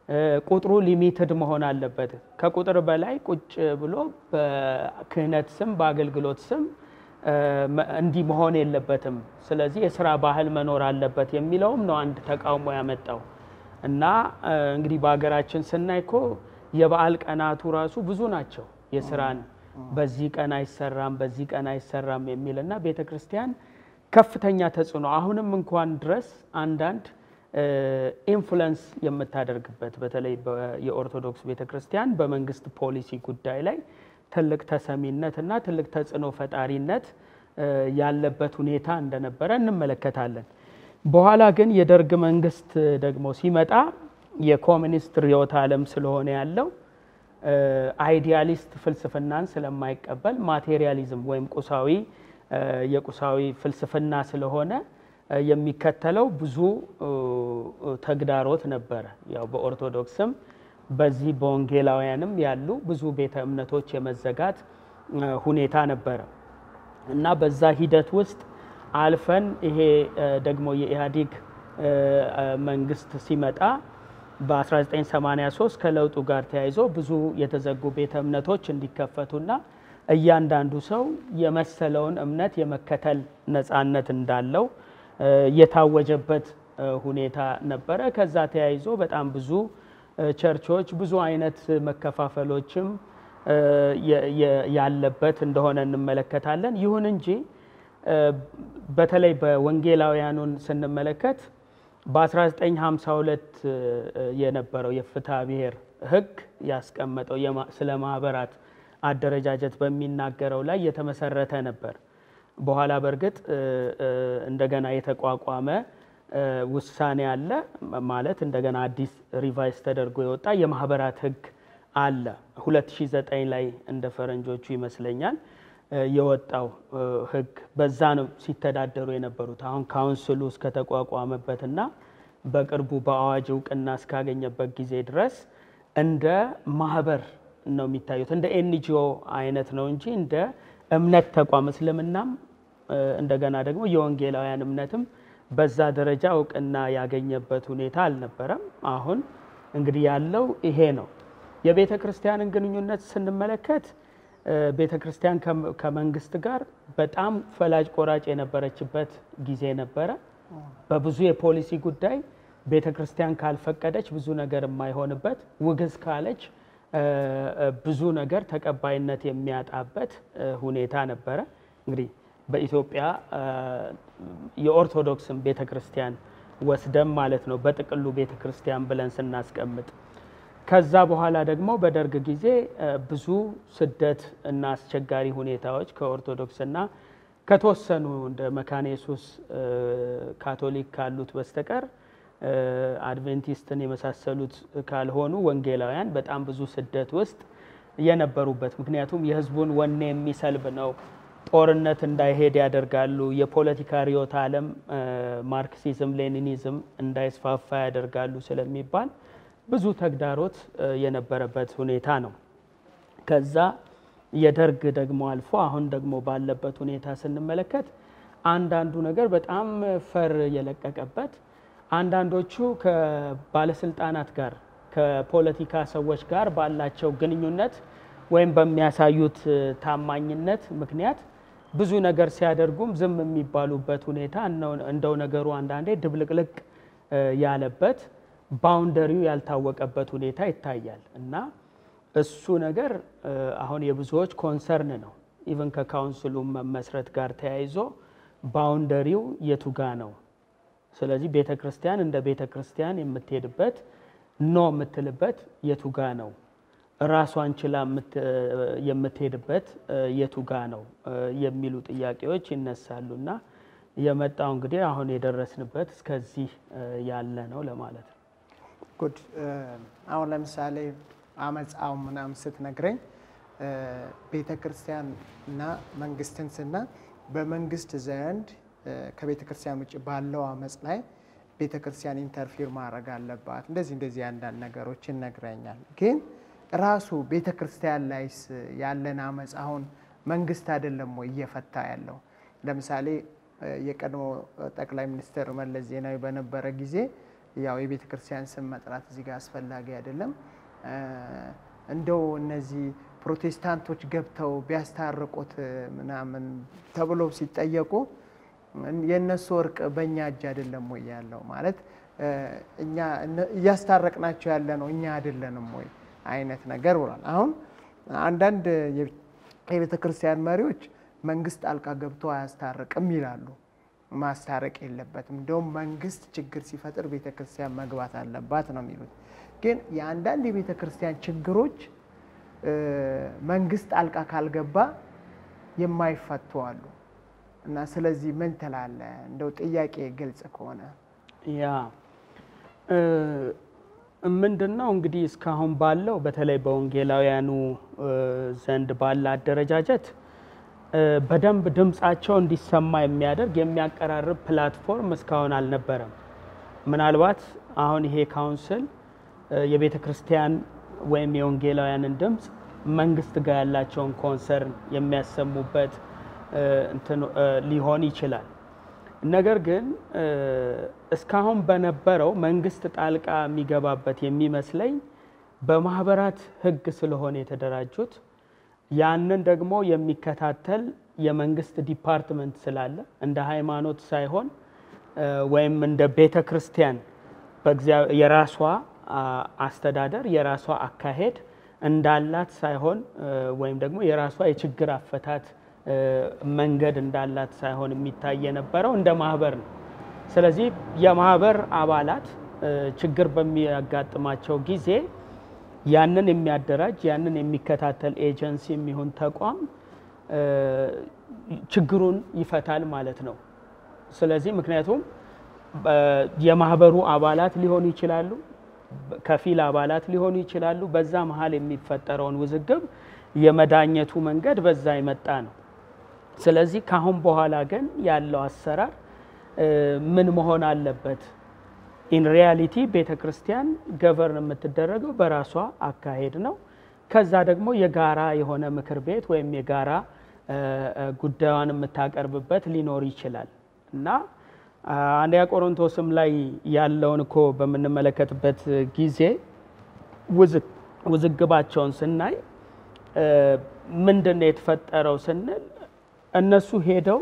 ቁጥሩ ሊሚትድ መሆን አለበት። ከቁጥር በላይ ቁጭ ብሎ በክህነት ስም በአገልግሎት ስም እንዲህ መሆን የለበትም። ስለዚህ የስራ ባህል መኖር አለበት የሚለውም ነው አንድ ተቃውሞ ያመጣው እና እንግዲህ በሀገራችን ስናይ እኮ የበዓል ቀናቱ ራሱ ብዙ ናቸው። የስራን በዚህ ቀን አይሰራም፣ በዚህ ቀን አይሰራም የሚል እና ቤተ ክርስቲያን ከፍተኛ ተጽዕኖ አሁንም እንኳን ድረስ አንዳንድ ኢንፍሉንስ የምታደርግበት በተለይ የኦርቶዶክስ ቤተ ክርስቲያን በመንግስት ፖሊሲ ጉዳይ ላይ ትልቅ ተሰሚነት እና ትልቅ ተጽዕኖ ፈጣሪነት ያለበት ሁኔታ እንደነበረ እንመለከታለን። በኋላ ግን የደርግ መንግስት ደግሞ ሲመጣ የኮሚኒስት ርዕዮተ ዓለም ስለሆነ ያለው አይዲያሊስት ፍልስፍናን ስለማይቀበል ማቴሪያሊዝም ወይም ቁሳዊ የቁሳዊ ፍልስፍና ስለሆነ የሚከተለው ብዙ ተግዳሮት ነበረ። ያው በኦርቶዶክስም በዚህ በወንጌላውያንም ያሉ ብዙ ቤተ እምነቶች የመዘጋት ሁኔታ ነበረ እና በዛ ሂደት ውስጥ አልፈን ይሄ ደግሞ የኢህአዴግ መንግስት ሲመጣ በ1983 ከለውጡ ጋር ተያይዞ ብዙ የተዘጉ ቤተ እምነቶች እንዲከፈቱና እያንዳንዱ ሰው የመሰለውን እምነት የመከተል ነፃነት እንዳለው የታወጀበት ሁኔታ ነበረ። ከዛ ተያይዞ በጣም ብዙ ቸርቾች ብዙ አይነት መከፋፈሎችም ያለበት እንደሆነ እንመለከታለን። ይሁን እንጂ በተለይ በወንጌላውያኑን ስንመለከት በ1952 የነበረው የፍትሐ ብሔር ሕግ ያስቀመጠው ስለ ማህበራት አደረጃጀት በሚናገረው ላይ የተመሰረተ ነበር። በኋላ በእርግጥ እንደገና የተቋቋመ ውሳኔ አለ ማለት እንደገና አዲስ ሪቫይስ ተደርጎ የወጣ የማህበራት ሕግ አለ 2009 ላይ እንደ ፈረንጆቹ ይመስለኛል የወጣው ህግ በዛ ነው ሲተዳደሩ የነበሩት። አሁን ካውንስሉ እስከተቋቋመበትና በቅርቡ በአዋጅ እውቅና እስካገኘበት ጊዜ ድረስ እንደ ማህበር ነው የሚታዩት። እንደ ኤንጂኦ አይነት ነው እንጂ እንደ እምነት ተቋም እስልምናም እንደገና ደግሞ የወንጌላውያን እምነትም በዛ ደረጃ እውቅና ያገኘበት ሁኔታ አልነበረም። አሁን እንግዲህ ያለው ይሄ ነው። የቤተ ክርስቲያንን ግንኙነት ስንመለከት ቤተ ክርስቲያን ከመንግስት ጋር በጣም ፈላጭ ቆራጭ የነበረችበት ጊዜ ነበረ። በብዙ የፖሊሲ ጉዳይ ቤተ ክርስቲያን ካልፈቀደች ብዙ ነገር የማይሆንበት፣ ውግዝ ካለች ብዙ ነገር ተቀባይነት የሚያጣበት ሁኔታ ነበረ። እንግዲህ በኢትዮጵያ የኦርቶዶክስን ቤተ ክርስቲያን ወስደም ማለት ነው በጥቅሉ ቤተ ክርስቲያን ብለን ስናስቀምጥ ከዛ በኋላ ደግሞ በደርግ ጊዜ ብዙ ስደት እና አስቸጋሪ ሁኔታዎች ከኦርቶዶክስና ከተወሰኑ እንደ መካነ ኢየሱስ ካቶሊክ ካሉት በስተቀር አድቬንቲስትን የመሳሰሉት ካልሆኑ ወንጌላውያን በጣም ብዙ ስደት ውስጥ የነበሩበት ምክንያቱም የሕዝቡን ወኔ የሚሰልብ ነው። ጦርነት እንዳይሄድ ያደርጋሉ። የፖለቲካ ርዕዮተ ዓለም ማርክሲዝም፣ ሌኒኒዝም እንዳይስፋፋ ያደርጋሉ ስለሚባል ብዙ ተግዳሮት የነበረበት ሁኔታ ነው። ከዛ የደርግ ደግሞ አልፎ አሁን ደግሞ ባለበት ሁኔታ ስንመለከት አንዳንዱ ነገር በጣም ፈር የለቀቀበት፣ አንዳንዶቹ ከባለስልጣናት ጋር ከፖለቲካ ሰዎች ጋር ባላቸው ግንኙነት ወይም በሚያሳዩት ታማኝነት ምክንያት ብዙ ነገር ሲያደርጉም ዝም የሚባሉበት ሁኔታ እንደው ነገሩ አንዳንዴ ድብልቅልቅ ያለበት ባውንደሪው ያልታወቀበት ሁኔታ ይታያል እና እሱ ነገር አሁን የብዙዎች ኮንሰርን ነው። ኢቨን ከካውንስሉ መመስረት ጋር ተያይዞ ባውንደሪው የቱጋ ነው። ስለዚህ ቤተ ክርስቲያን እንደ ቤተ ክርስቲያን የምትሄድበት ኖ የምትልበት የቱጋ ነው፣ ራሷን ችላ የምትሄድበት የቱጋ ነው የሚሉ ጥያቄዎች ይነሳሉ እና የመጣው እንግዲህ አሁን የደረስንበት እስከዚህ ያለ ነው ለማለት ነው። ጉድ አሁን ለምሳሌ አመፃው ምናምን ስትነግረኝ ቤተ ክርስቲያን እና መንግስትን ስና በመንግስት ዘንድ ከቤተ ክርስቲያን ውጭ ባለው አመፅ ላይ ቤተ ክርስቲያን ኢንተርፊር ማድረግ አለባት እንደዚህ እንደዚህ አንዳንድ ነገሮች ይነግረኛል። ግን ራሱ ቤተ ክርስቲያን ላይስ ያለን አመፅ አሁን መንግስት አይደለም ወይ እየፈታ ያለው? ለምሳሌ የቀድሞ ጠቅላይ ሚኒስትር መለስ ዜናዊ በነበረ ጊዜ ያው የቤተ ክርስቲያን ስም መጥራት እዚህ ጋር አስፈላጊ አይደለም። እንደው እነዚህ ፕሮቴስታንቶች ገብተው ቢያስታርቁት ምናምን ተብለው ሲጠየቁ የእነሱ እርቅ በእኛ እጅ አይደለም ወይ ያለው ማለት እኛ እያስታረቅናቸው ያለ ነው እኛ አይደለንም ወይ አይነት ነገር ብሏል። አሁን አንዳንድ የቤተ ክርስቲያን መሪዎች መንግስት ጣልቃ ገብቶ አያስታርቅም ይላሉ። ማስታረቅ የለበትም እንዲሁም መንግስት ችግር ሲፈጥር ቤተ ክርስቲያን መግባት አለባት ነው የሚሉት። ግን የአንዳንድ የቤተ ክርስቲያን ችግሮች መንግስት ጣልቃ ካልገባ የማይፈቱ አሉ እና ስለዚህ ምን ትላለህ? እንደው ጥያቄ ግልጽ ከሆነ ያ ምንድን ነው እንግዲህ እስካሁን ባለው በተለይ በወንጌላውያኑ ዘንድ ባለ አደረጃጀት በደንብ ድምፃቸው እንዲሰማ የሚያደርግ የሚያቀራርብ ፕላትፎርም እስካሁን አልነበረም። ምናልባት አሁን ይሄ ካውንስል የቤተ ክርስቲያን ወይም የወንጌላውያንን ድምፅ መንግስት ጋር ያላቸውን ኮንሰርን የሚያሰሙበት ሊሆን ይችላል። ነገር ግን እስካሁን በነበረው መንግስት ጣልቃ የሚገባበት የሚመስለኝ በማህበራት ሕግ ስለሆነ የተደራጁት ያንን ደግሞ የሚከታተል የመንግስት ዲፓርትመንት ስላለ እንደ ሃይማኖት ሳይሆን ወይም እንደ ቤተ ክርስቲያን የራሷ አስተዳደር የራሷ አካሄድ እንዳላት ሳይሆን ወይም ደግሞ የራሷ የችግር አፈታት መንገድ እንዳላት ሳይሆን የሚታይ የነበረው እንደ ማህበር ነው። ስለዚህ የማህበር አባላት ችግር በሚያጋጥማቸው ጊዜ ያንን የሚያደራጅ ያንን የሚከታተል ኤጀንሲ የሚሆን ተቋም ችግሩን ይፈታል ማለት ነው። ስለዚህ ምክንያቱም የማህበሩ አባላት ሊሆኑ ይችላሉ፣ ከፊል አባላት ሊሆኑ ይችላሉ። በዛ መሀል የሚፈጠረውን ውዝግብ የመዳኘቱ መንገድ በዛ የመጣ ነው። ስለዚህ ካሁን በኋላ ግን ያለው አሰራር ምን መሆን አለበት? ኢን ሪያሊቲ ቤተ ክርስቲያን ገቨርን የምትደረገው በራሷ አካሄድ ነው። ከዛ ደግሞ የጋራ የሆነ ምክር ቤት ወይም የጋራ ጉዳዩን የምታቀርብበት ሊኖር ይችላል እና አንደኛ ቆሮንቶስም ላይ ያለውን እኮ በምንመለከትበት ጊዜ ውዝግባቸውን ስናይ ምንድን ነው የተፈጠረው ስንል እነሱ ሄደው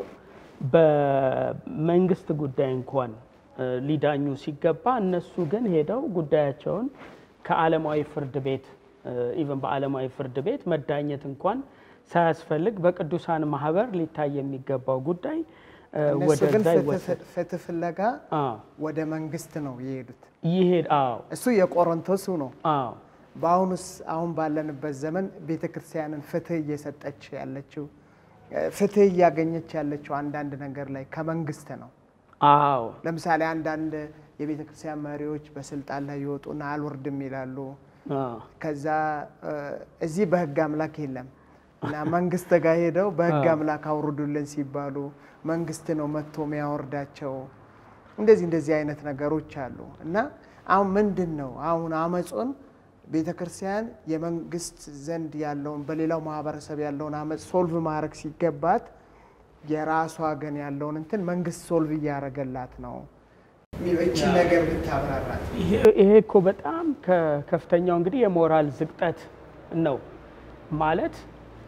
በመንግስት ጉዳይ እንኳን ሊዳኙ ሲገባ እነሱ ግን ሄደው ጉዳያቸውን ከዓለማዊ ፍርድ ቤት ኢቨን በዓለማዊ ፍርድ ቤት መዳኘት እንኳን ሳያስፈልግ በቅዱሳን ማህበር ሊታይ የሚገባው ጉዳይ እነሱ ግን ወደዛ ይወሰድ ፍትህ ፍለጋ ወደ መንግስት ነው የሄዱት። ይሄድ አዎ እሱ የቆሮንቶሱ ነው። አዎ በአሁኑስ አሁን ባለንበት ዘመን ቤተ ክርስቲያንን ፍትህ እየሰጠች ያለችው ፍትህ እያገኘች ያለችው አንዳንድ ነገር ላይ ከመንግስት ነው። አዎ ለምሳሌ አንዳንድ የቤተ ክርስቲያን መሪዎች በስልጣን ላይ ይወጡና አልወርድም ይላሉ። አዎ ከዛ እዚህ በህግ አምላክ የለም እና መንግስት ጋር ሄደው በህግ አምላክ አውርዱልን ሲባሉ መንግስት ነው መጥቶ የሚያወርዳቸው። እንደዚህ እንደዚህ አይነት ነገሮች አሉ እና አሁን ምንድን ነው አሁን አመፁን ቤተ ክርስቲያን የመንግስት ዘንድ ያለውን በሌላው ማህበረሰብ ያለውን አመፅ ሶልቭ ማድረግ ሲገባት የራሷ ግን ያለውን እንትን መንግስት ሶልቭ እያደረገላት ነው። እቺ ነገር ብታብራራት ይሄ እኮ በጣም ከከፍተኛው እንግዲህ የሞራል ዝቅጠት ነው ማለት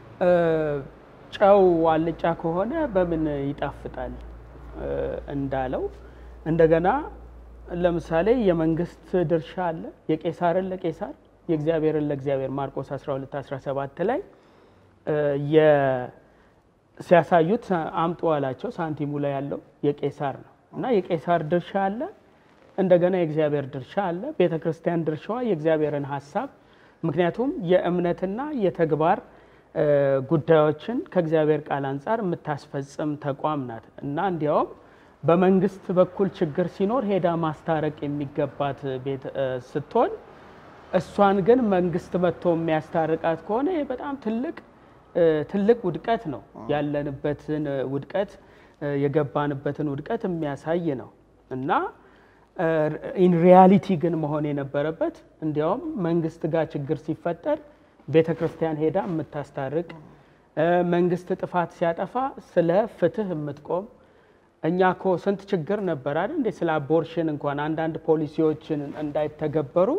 ጨው አልጫ ከሆነ በምን ይጣፍጣል እንዳለው እንደገና ለምሳሌ የመንግስት ድርሻ አለ። የቄሳርን ለቄሳር የእግዚአብሔርን ለእግዚአብሔር ማርቆስ 12 17 ላይ ሲያሳዩት አምጡ አላቸው። ሳንቲሙ ላይ ያለው የቄሳር ነው እና የቄሳር ድርሻ አለ፣ እንደገና የእግዚአብሔር ድርሻ አለ። ቤተ ክርስቲያን ድርሻዋ የእግዚአብሔርን ሀሳብ ምክንያቱም የእምነትና የተግባር ጉዳዮችን ከእግዚአብሔር ቃል አንጻር የምታስፈጽም ተቋም ናት እና እንዲያውም በመንግስት በኩል ችግር ሲኖር ሄዳ ማስታረቅ የሚገባት ቤት ስትሆን እሷን ግን መንግስት መጥቶ የሚያስታርቃት ከሆነ ይህ በጣም ትልቅ ትልቅ ውድቀት ነው። ያለንበትን ውድቀት የገባንበትን ውድቀት የሚያሳይ ነው እና ኢን ሪያሊቲ ግን መሆን የነበረበት እንዲያውም መንግስት ጋር ችግር ሲፈጠር ቤተ ክርስቲያን ሄዳ የምታስታርቅ መንግስት ጥፋት ሲያጠፋ ስለ ፍትህ የምትቆም እኛ ኮ ስንት ችግር ነበር አይደል እንዴ? ስለ አቦርሽን እንኳን አንዳንድ ፖሊሲዎችን እንዳይተገበሩ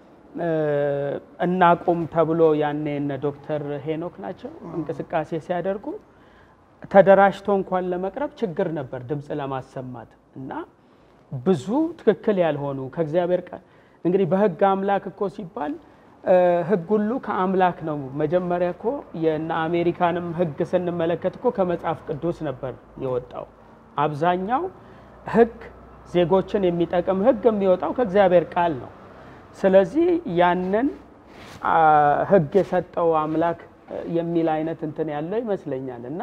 እናቁም ተብሎ ያኔ እነ ዶክተር ሄኖክ ናቸው እንቅስቃሴ ሲያደርጉ ተደራጅቶ እንኳን ለመቅረብ ችግር ነበር ድምፅ ለማሰማት እና ብዙ ትክክል ያልሆኑ ከእግዚአብሔር ቃል እንግዲህ በህግ አምላክ እኮ ሲባል ህግ ሁሉ ከአምላክ ነው። መጀመሪያ እኮ የእነ አሜሪካንም ህግ ስንመለከት እኮ ከመጽሐፍ ቅዱስ ነበር የወጣው። አብዛኛው ህግ ዜጎችን የሚጠቅም ህግ የሚወጣው ከእግዚአብሔር ቃል ነው። ስለዚህ ያንን ህግ የሰጠው አምላክ የሚል አይነት እንትን ያለው ይመስለኛል እና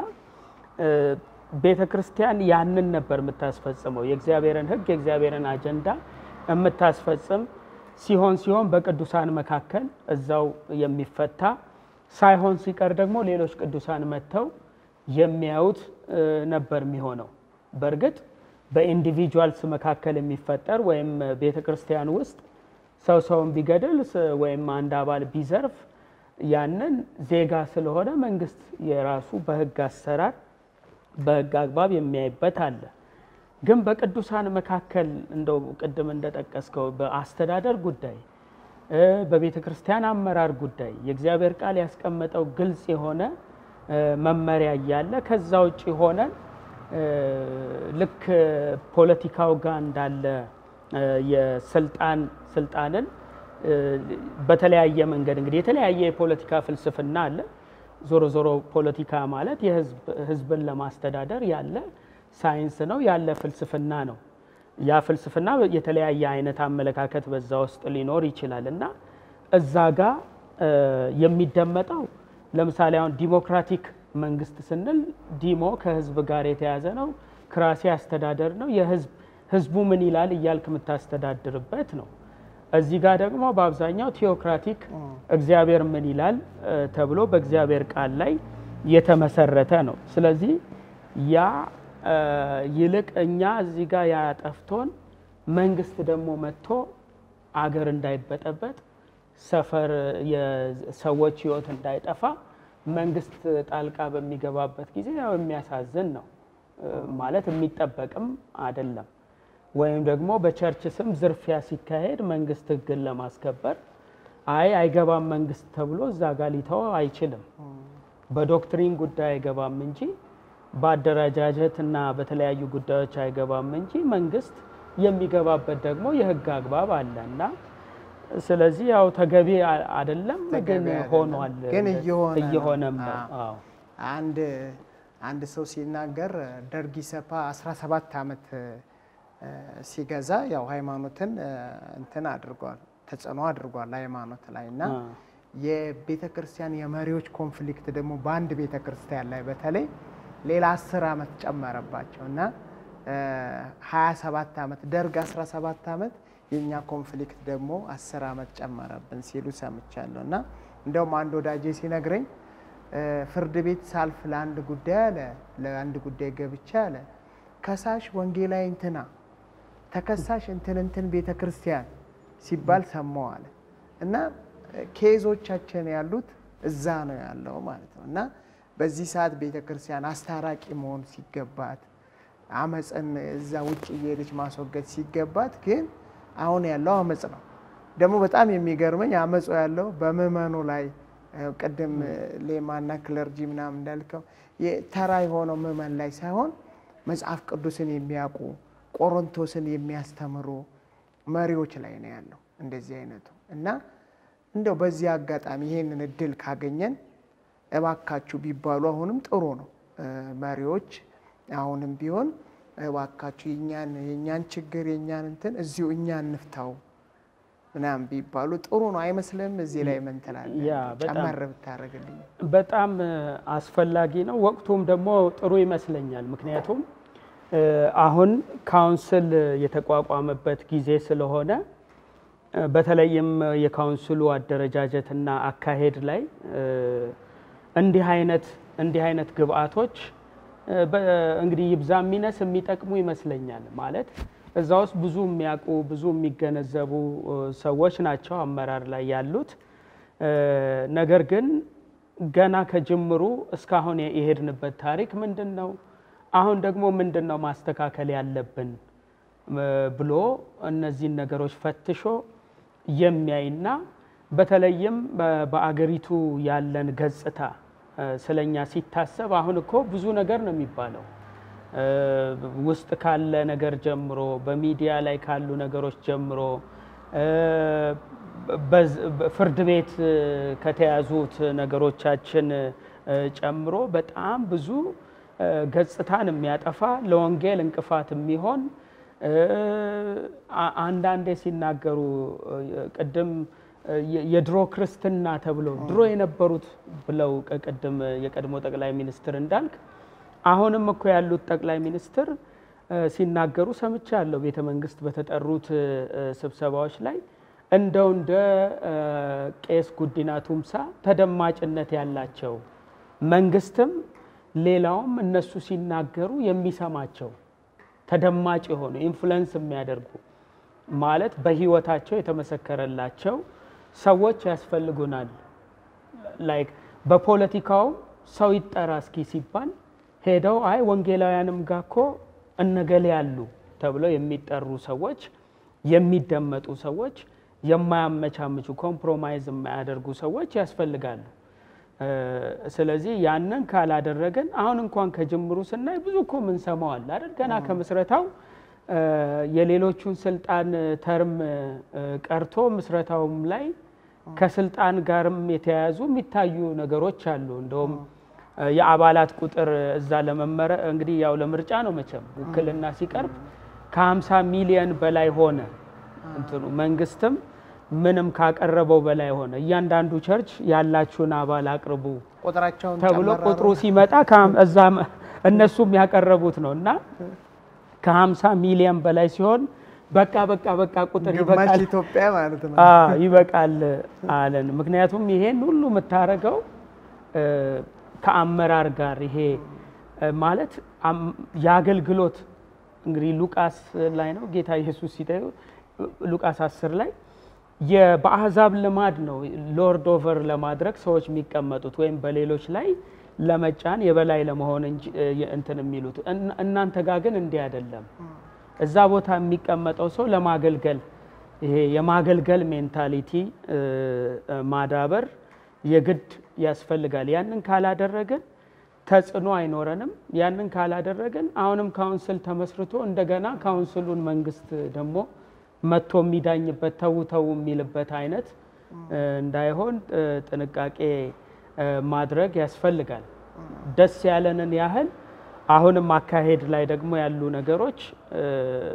ቤተ ክርስቲያን ያንን ነበር የምታስፈጽመው የእግዚአብሔርን ህግ የእግዚአብሔርን አጀንዳ የምታስፈጽም ሲሆን ሲሆን በቅዱሳን መካከል እዛው የሚፈታ ሳይሆን ሲቀር ደግሞ ሌሎች ቅዱሳን መጥተው የሚያዩት ነበር የሚሆነው። በእርግጥ በኢንዲቪጁዋልስ መካከል የሚፈጠር ወይም ቤተ ክርስቲያን ውስጥ ሰው ሰውን ቢገድል ወይም አንድ አባል ቢዘርፍ ያንን ዜጋ ስለሆነ መንግስት የራሱ በህግ አሰራር በህግ አግባብ የሚያይበት አለ። ግን በቅዱሳን መካከል እንደው ቅድም እንደጠቀስከው በአስተዳደር ጉዳይ፣ በቤተ ክርስቲያን አመራር ጉዳይ የእግዚአብሔር ቃል ያስቀመጠው ግልጽ የሆነ መመሪያ እያለ ከዛ ውጭ ሆነን ልክ ፖለቲካው ጋር እንዳለ የስልጣን ስልጣንን በተለያየ መንገድ እንግዲህ የተለያየ የፖለቲካ ፍልስፍና አለ። ዞሮ ዞሮ ፖለቲካ ማለት የህዝብን ለማስተዳደር ያለ ሳይንስ ነው፣ ያለ ፍልስፍና ነው። ያ ፍልስፍና የተለያየ አይነት አመለካከት በዛ ውስጥ ሊኖር ይችላል እና እዛ ጋ የሚደመጠው ለምሳሌ አሁን ዲሞክራቲክ መንግስት ስንል ዲሞ ከህዝብ ጋር የተያዘ ነው። ክራሲ አስተዳደር ነው። የህዝብ ህዝቡ ምን ይላል እያልክ የምታስተዳድርበት ነው። እዚህ ጋር ደግሞ በአብዛኛው ቴዎክራቲክ እግዚአብሔር ምን ይላል ተብሎ በእግዚአብሔር ቃል ላይ የተመሰረተ ነው። ስለዚህ ያ ይልቅ እኛ እዚህ ጋር ያጠፍቶን መንግስት ደግሞ መጥቶ አገር እንዳይበጠበጥ ሰፈር የሰዎች ህይወት እንዳይጠፋ መንግስት ጣልቃ በሚገባበት ጊዜ ያው የሚያሳዝን ነው ማለት የሚጠበቅም አይደለም። ወይም ደግሞ በቸርች ስም ዝርፊያ ሲካሄድ መንግስት ህግን ለማስከበር አይ አይገባም መንግስት ተብሎ እዛ ጋር ሊተው አይችልም። በዶክትሪን ጉዳይ አይገባም እንጂ በአደረጃጀት እና በተለያዩ ጉዳዮች አይገባም እንጂ መንግስት የሚገባበት ደግሞ የህግ አግባብ አለ እና ስለዚህ ያው ተገቢ አይደለም፣ ግን ሆኗል፣ ግን እየሆነ እየሆነም ነው። አዎ አንድ አንድ ሰው ሲናገር ደርግ ኢሰፓ 17 ዓመት ሲገዛ ያው ሃይማኖትን እንትን አድርጓል፣ ተጽዕኖ አድርጓል ሃይማኖት ላይ እና የቤተ ክርስቲያን የመሪዎች ኮንፍሊክት ደግሞ በአንድ ቤተ ክርስቲያን ላይ በተለይ ሌላ 10 ዓመት ጨመረባቸው እና 27 ዓመት ደርግ 17 ዓመት የእኛ ኮንፍሊክት ደግሞ 10 ዓመት ጨመረብን ሲሉ ሰምቻለሁ። እና እንደውም አንድ ወዳጄ ሲነግረኝ ፍርድ ቤት ሳልፍ ለአንድ ጉዳይ አለ ለአንድ ጉዳይ ገብቻ አለ ከሳሽ ወንጌላዊ እንትና ተከሳሽ እንትን እንትን ቤተ ክርስቲያን ሲባል ሰማው አለ እና ኬዞቻችን ያሉት እዛ ነው ያለው ማለት ነው እና በዚህ ሰዓት ቤተ ክርስቲያን አስታራቂ መሆን ሲገባት አመፅን እዛ ውጭ እየሄደች ማስወገድ ሲገባት ግን አሁን ያለው አመፅ ነው። ደግሞ በጣም የሚገርመኝ አመፁ ያለው በምዕመኑ ላይ ቅድም ሌማና ክለርጂ ምናምን እንዳልከው ተራ የሆነው ምዕመን ላይ ሳይሆን መጽሐፍ ቅዱስን የሚያውቁ ቆሮንቶስን የሚያስተምሩ መሪዎች ላይ ነው ያለው እንደዚህ አይነቱ እና እንደው በዚህ አጋጣሚ ይሄንን እድል ካገኘን እባካችሁ ቢባሉ አሁንም ጥሩ ነው። መሪዎች አሁንም ቢሆን እባካችሁ የኛን የኛን ችግር የኛን እንትን እዚሁ እኛ እንፍታው ምናምን ቢባሉ ጥሩ ነው አይመስልም? እዚህ ላይ ምን ትላለህ? ያ በጣም ጨመር ብታደርግልኝ። በጣም አስፈላጊ ነው። ወቅቱም ደግሞ ጥሩ ይመስለኛል። ምክንያቱም አሁን ካውንስል የተቋቋመበት ጊዜ ስለሆነ በተለይም የካውንስሉ አደረጃጀትና አካሄድ ላይ እንዲህ አይነት እንዲህ አይነት ግብአቶች እንግዲህ ይብዛ የሚነስ የሚጠቅሙ ይመስለኛል። ማለት እዛ ውስጥ ብዙ የሚያውቁ ብዙ የሚገነዘቡ ሰዎች ናቸው አመራር ላይ ያሉት። ነገር ግን ገና ከጅምሩ እስካሁን የሄድንበት ታሪክ ምንድን ነው? አሁን ደግሞ ምንድን ነው ማስተካከል ያለብን ብሎ እነዚህን ነገሮች ፈትሾ የሚያይና በተለይም በአገሪቱ ያለን ገጽታ ስለኛ ሲታሰብ አሁን እኮ ብዙ ነገር ነው የሚባለው ውስጥ ካለ ነገር ጀምሮ በሚዲያ ላይ ካሉ ነገሮች ጀምሮ ፍርድ ቤት ከተያዙት ነገሮቻችን ጨምሮ በጣም ብዙ ገጽታን የሚያጠፋ ለወንጌል እንቅፋት የሚሆን አንዳንዴ ሲናገሩ ቅድም የድሮ ክርስትና ተብሎ ድሮ የነበሩት ብለው ቅድም የቀድሞ ጠቅላይ ሚኒስትር እንዳልክ አሁንም እኮ ያሉት ጠቅላይ ሚኒስትር ሲናገሩ ሰምቻለሁ። ቤተ መንግስት በተጠሩት ስብሰባዎች ላይ እንደው እንደ ቄስ ጉዲና ቱምሳ ተደማጭነት ያላቸው መንግስትም ሌላውም እነሱ ሲናገሩ የሚሰማቸው ተደማጭ የሆኑ ኢንፍሉዌንስ የሚያደርጉ ማለት በህይወታቸው የተመሰከረላቸው ሰዎች ያስፈልጉናል። ላይክ በፖለቲካውም ሰው ይጠራ እስኪ ሲባል ሄደው አይ ወንጌላውያንም ጋር እኮ እነገሌ ያሉ ተብለው የሚጠሩ ሰዎች የሚደመጡ ሰዎች የማያመቻምቹ ኮምፕሮማይዝ የማያደርጉ ሰዎች ያስፈልጋሉ። ስለዚህ ያንን ካላደረገን አሁን እንኳን ከጅምሩ ስናይ ብዙ እኮ ምንሰማው አለ አይደል? ገና ከምስረታው የሌሎቹን ስልጣን ተርም ቀርቶ ምስረታውም ላይ ከስልጣን ጋርም የተያያዙ የሚታዩ ነገሮች አሉ። እንደውም የአባላት ቁጥር እዛ ለመመረ እንግዲህ ያው ለምርጫ ነው መቼም ውክልና ሲቀርብ ከ50 ሚሊየን በላይ ሆነ እንትኑ መንግስትም ምንም ካቀረበው በላይ ሆነ። እያንዳንዱ ቸርች ያላችሁን አባል አቅርቡ ቁጥራቸውን ተብሎ ጨመር ቁጥሩ ሲመጣ እዛ እነሱም ያቀረቡት ነው እና ከ50 ሚሊየን በላይ ሲሆን በቃ በቃ በቃ ቁጥር ግማሽ ይበቃል ኢትዮጵያ ማለት ነው። አዎ ይበቃል አለን። ምክንያቱም ይሄን ሁሉ የምታደርገው ከአመራር ጋር ይሄ ማለት አም- የአገልግሎት እንግዲህ ሉቃስ ላይ ነው ጌታ ኢየሱስ ሲጠዩ ሉቃስ 10 ላይ የ- በአሕዛብ ልማድ ነው ሎርድ ኦቨር ለማድረግ ሰዎች የሚቀመጡት ወይም በሌሎች ላይ ለመጫን የበላይ ለመሆን እንጂ እ- እንትን የሚሉት እና- እናንተ ጋር ግን እንዲህ አይደለም። እዛ ቦታ የሚቀመጠው ሰው ለማገልገል ይሄ የማገልገል ሜንታሊቲ እ፣ እ፣ ማዳበር የግድ ያስፈልጋል። ያንን ካላደረግን ተጽዕኖ አይኖረንም። ያንን ካላደረግን አሁንም ካውንስል ተመስርቶ እንደገና ካውንስሉን መንግስት ደግሞ መጥቶ የሚዳኝበት ተው ተው የሚልበት አይነት እ፣ እንዳይሆን እ፣ ጥንቃቄ እ፣ ማድረግ ያስፈልጋል። ደስ ያለንን ያህል አሁንም አካሄድ ላይ ደግሞ ያሉ ነገሮች እ፣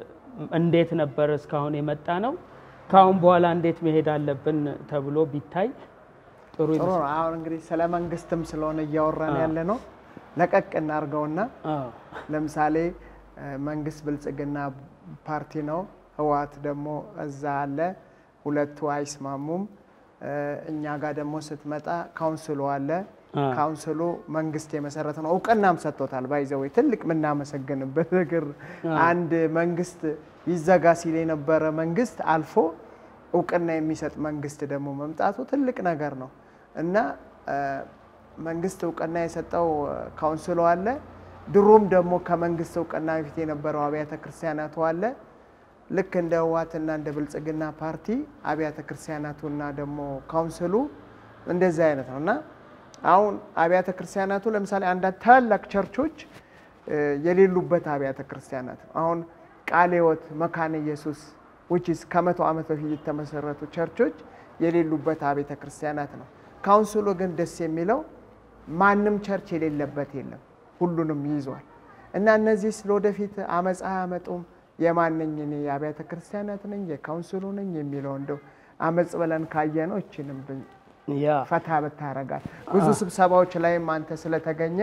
እንዴት ነበር እስካሁን የመጣ ነው፣ ከአሁን በኋላ እንዴት መሄድ አለብን ተብሎ ቢታይ ጥሩ ጥሩ ይመስላል። ነው። አሁን እንግዲህ ስለ መንግስትም ስለሆነ እያወራን ያለ ነው። ለቀቅ እናድርገውና አዎ። ለምሳሌ እ፣ መንግስት ብልጽግና ፓርቲ ነው፣ ህወሓት ደግሞ እዛ አለ። ሁለቱ አይስማሙም። እ፣ እኛ ጋር ደግሞ ስትመጣ ካውንስሉ አለ። አ። ካውንስሉ መንግስት የመሰረተ ነው፣ እውቅናም ሰጥቶታል። ባይዘወይ ትልቅ የምናመሰግንበት ነገር አንድ መንግስት ይዘጋ ሲል የነበረ መንግስት አልፎ እውቅና የሚሰጥ መንግስት ደግሞ መምጣቱ ትልቅ ነገር ነው እና እ፣ መንግስት እውቅና የሰጠው እ፣ ካውንስሉ አለ። ድሮም ደግሞ ከመንግስት እውቅና በፊት የነበረው አብያተ ክርስቲያናቱ አለ። ልክ እንደ ህወሓትና እንደ ብልጽግና ፓርቲ አብያተ ክርስቲያናቱና ደግሞ ካውንስሉ እንደዚህ አይነት ነው እና አሁን አብያተ ክርስቲያናቱ ለምሳሌ አንዳንድ ታላላቅ ቸርቾች እ፣ የሌሉበት አብያተ ክርስቲያናት ነው። አሁን ቃለ ሕይወት፣ መካነ ኢየሱስ ዊችስ ከመቶ ዓመት በፊት የተመሰረቱ ቸርቾች የሌሉበት አብያተ ክርስቲያናት ነው። ካውንስሉ ግን ደስ የሚለው ማንም ቸርች የሌለበት የለም፣ ሁሉንም ይይዟል እና እነዚህ ስለወደፊት አመፃ አያመጡም። የማንኝ እኔ የአብያተ ክርስቲያናት ነኝ የካውንስሉ ነኝ የሚለው እንደው አመፅ ብለን ካየ ነው እችንም ያ ፈታ ብታረጋል። ብዙ ስብሰባዎች ላይም አንተ ስለተገኘ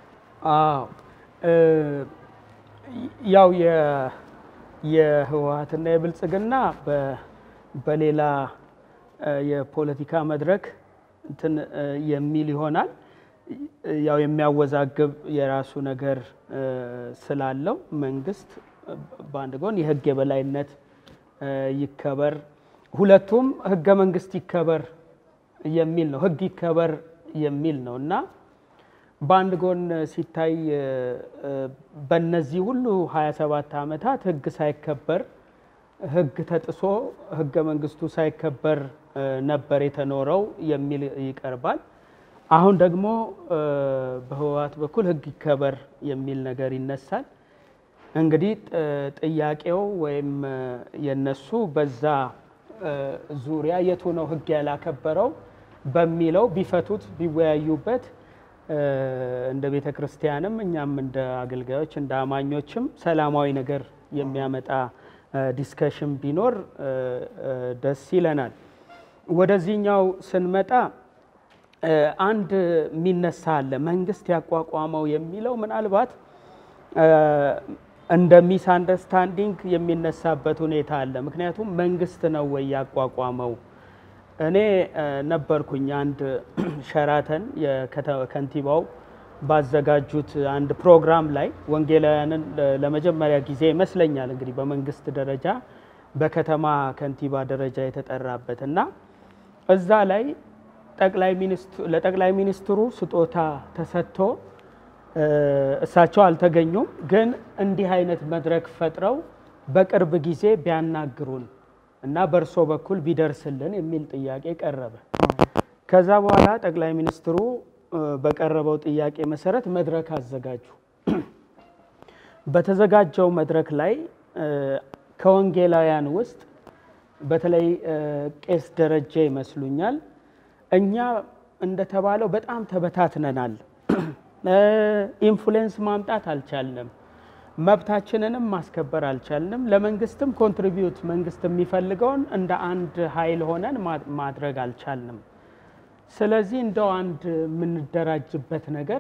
አዎ እ፣ ያው የ- የህወሓትና የብልጽግና በ- በሌላ እ፣ የፖለቲካ መድረክ እንትን እ፣ የሚል ይሆናል። ያው የሚያወዛግብ የራሱ ነገር እ፣ ስላለው መንግስት እ፣ በአንድ ጎን የህግ የበላይነት እ፣ ይከበር፣ ሁለቱም ህገ መንግስት ይከበር የሚል ነው። ህግ ይከበር የሚል ነው እና በአንድ ጎን ሲታይ በእነዚህ ሁሉ 27 ዓመታት ህግ ሳይከበር ህግ ተጥሶ ህገ መንግስቱ ሳይከበር ነበር የተኖረው የሚል ይቀርባል። አሁን ደግሞ በህወሓት በኩል ህግ ይከበር የሚል ነገር ይነሳል። እንግዲህ ጥያቄው ወይም የነሱ በዛ ዙሪያ የቱ ነው ህግ ያላከበረው በሚለው ቢፈቱት ቢወያዩበት እንደ ቤተ ክርስቲያንም እኛም እንደ አገልጋዮች እንደ አማኞችም ሰላማዊ ነገር የሚያመጣ ዲስከሽን ቢኖር ደስ ይለናል። ወደዚህኛው ስንመጣ አንድ የሚነሳ አለ። መንግስት ያቋቋመው የሚለው ምናልባት እንደ ሚስ አንደርስታንዲንግ የሚነሳበት ሁኔታ አለ። ምክንያቱም መንግስት ነው ወይ ያቋቋመው? እኔ ነበርኩኝ አንድ ሸራተን ከንቲባው ባዘጋጁት አንድ ፕሮግራም ላይ ወንጌላውያንን ለመጀመሪያ ጊዜ ይመስለኛል እንግዲህ በመንግስት ደረጃ በከተማ ከንቲባ ደረጃ የተጠራበት እና እዛ ላይ ለጠቅላይ ሚኒስትሩ ስጦታ ተሰጥቶ እሳቸው አልተገኙም። ግን እንዲህ አይነት መድረክ ፈጥረው በቅርብ ጊዜ ቢያናግሩን እና በእርሶ በኩል ቢደርስልን የሚል ጥያቄ ቀረበ። ከዛ በኋላ ጠቅላይ ሚኒስትሩ በቀረበው ጥያቄ መሰረት መድረክ አዘጋጁ። በተዘጋጀው መድረክ ላይ ከወንጌላውያን ውስጥ በተለይ ቄስ ደረጀ ይመስሉኛል እኛ እንደተባለው በጣም ተበታትነናል፣ ኢንፍሉዌንስ ማምጣት አልቻልንም፣ መብታችንንም ማስከበር አልቻልንም፣ ለመንግስትም ኮንትሪቢዩት መንግስት የሚፈልገውን እንደ አንድ ኃይል ሆነን ማድረግ አልቻልንም። ስለዚህ እንደው አንድ የምንደራጅበት ነገር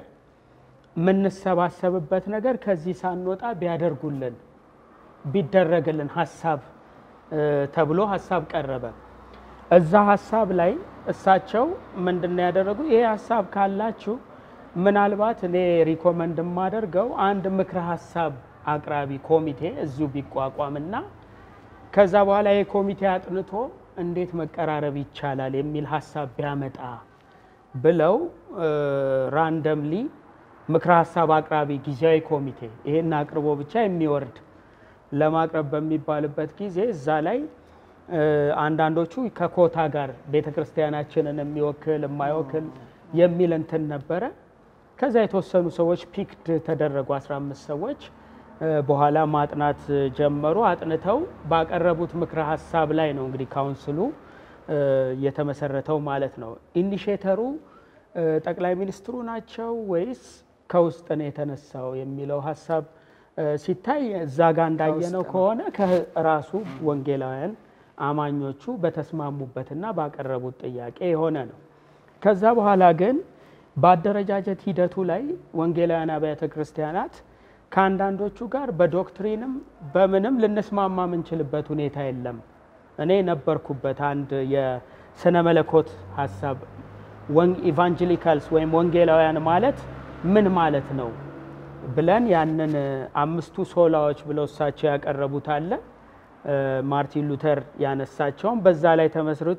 የምንሰባሰብበት ነገር ከዚህ ሳንወጣ ቢያደርጉልን ቢደረግልን ሀሳብ ተብሎ ሀሳብ ቀረበ። እዛ ሀሳብ ላይ እሳቸው ምንድን ነው ያደረጉ? ይሄ ሀሳብ ካላችሁ ምናልባት እኔ ሪኮመንድ የማደርገው አንድ ምክረ ሀሳብ አቅራቢ ኮሚቴ እዚሁ ቢቋቋምና ከዛ በኋላ ይህ ኮሚቴ አጥንቶ እንዴት መቀራረብ ይቻላል የሚል ሀሳብ ቢያመጣ ብለው ራንደምሊ ምክረ ሀሳብ አቅራቢ ጊዜያዊ ኮሚቴ ይሄን አቅርቦ ብቻ የሚወርድ ለማቅረብ በሚባልበት ጊዜ እዛ ላይ አንዳንዶቹ ከኮታ ጋር ቤተ ክርስቲያናችንን የሚወክል የማይወክል የሚል እንትን ነበረ። ከዛ የተወሰኑ ሰዎች ፒክድ ተደረጉ፣ 15 ሰዎች በኋላ ማጥናት ጀመሩ። አጥንተው ባቀረቡት ምክረ ሀሳብ ላይ ነው እንግዲህ ካውንስሉ የተመሰረተው ማለት ነው። ኢኒሼተሩ ጠቅላይ ሚኒስትሩ ናቸው ወይስ ከውስጥ ነው የተነሳው የሚለው ሀሳብ ሲታይ እዛ ጋር እንዳየነው ከሆነ ከራሱ ወንጌላውያን አማኞቹ በተስማሙበትና ባቀረቡት ጥያቄ የሆነ ነው። ከዛ በኋላ ግን በአደረጃጀት ሂደቱ ላይ ወንጌላውያን አብያተ ክርስቲያናት ከአንዳንዶቹ ጋር በዶክትሪንም በምንም ልንስማማ የምንችልበት ሁኔታ የለም። እኔ ነበርኩበት አንድ የስነ መለኮት ሀሳብ ኢቫንጀሊካልስ ወይም ወንጌላውያን ማለት ምን ማለት ነው ብለን ያንን አምስቱ ሶላዎች ብለው እሳቸው ያቀረቡት አለ ማርቲን ሉተር ያነሳቸውን በዛ ላይ ተመስርቶ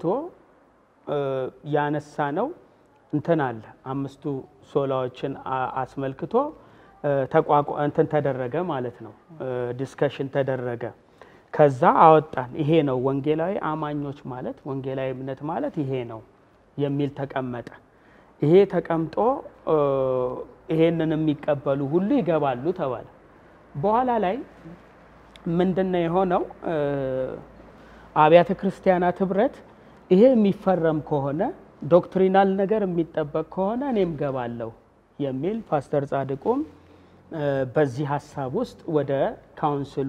ያነሳ ነው እንትን አለ አምስቱ ሶላዎችን አስመልክቶ እንትን ተደረገ ማለት ነው። ዲስከሽን ተደረገ። ከዛ አወጣን። ይሄ ነው ወንጌላዊ አማኞች ማለት ወንጌላዊ እምነት ማለት ይሄ ነው የሚል ተቀመጠ። ይሄ ተቀምጦ ይሄንን የሚቀበሉ ሁሉ ይገባሉ ተባለ። በኋላ ላይ ምንድን ነው የሆነው? አብያተ ክርስቲያናት ህብረት ይሄ የሚፈረም ከሆነ ዶክትሪናል ነገር የሚጠበቅ ከሆነ እኔም ገባለሁ የሚል ፓስተር ጻድቁም በዚህ ሀሳብ ውስጥ ወደ ካውንስሉ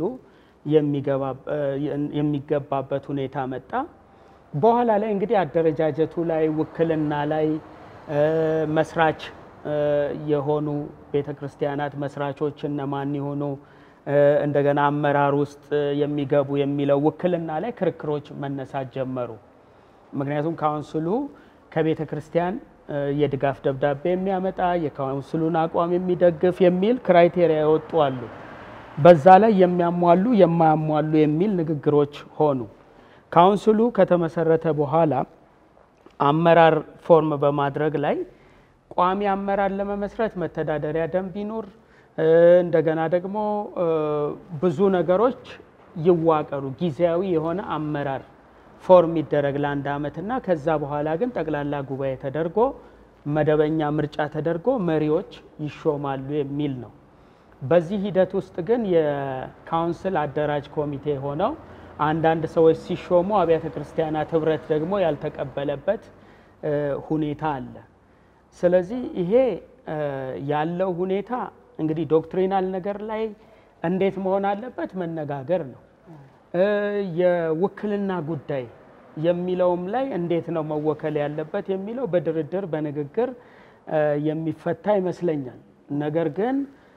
የሚገባበት ሁኔታ መጣ። በኋላ ላይ እንግዲህ አደረጃጀቱ ላይ ውክልና ላይ መስራች የሆኑ ቤተ ክርስቲያናት መስራቾች እነማን የሆኑ እንደገና አመራር ውስጥ የሚገቡ የሚለው ውክልና ላይ ክርክሮች መነሳት ጀመሩ። ምክንያቱም ካውንስሉ ከቤተ ክርስቲያን የድጋፍ ደብዳቤ የሚያመጣ የካውንስሉን አቋም የሚደግፍ የሚል ክራይቴሪያ የወጡ አሉ። በዛ ላይ የሚያሟሉ የማያሟሉ የሚል ንግግሮች ሆኑ። ካውንስሉ ከተመሰረተ በኋላ አመራር ፎርም በማድረግ ላይ ቋሚ አመራር ለመመስረት መተዳደሪያ ደንብ ይኑር፣ እንደገና ደግሞ ብዙ ነገሮች ይዋቀሩ፣ ጊዜያዊ የሆነ አመራር ፎርም ይደረግ ለአንድ ዓመትና ከዛ በኋላ ግን ጠቅላላ ጉባኤ ተደርጎ መደበኛ ምርጫ ተደርጎ መሪዎች ይሾማሉ የሚል ነው። በዚህ ሂደት ውስጥ ግን የካውንስል አደራጅ ኮሚቴ ሆነው አንዳንድ ሰዎች ሲሾሙ አብያተ ክርስቲያናት ህብረት ደግሞ ያልተቀበለበት ሁኔታ አለ። ስለዚህ ይሄ ያለው ሁኔታ እንግዲህ ዶክትሪናል ነገር ላይ እንዴት መሆን አለበት መነጋገር ነው። የውክልና ጉዳይ የሚለውም ላይ እንዴት ነው መወከል ያለበት የሚለው በድርድር በንግግር የሚፈታ ይመስለኛል። ነገር ግን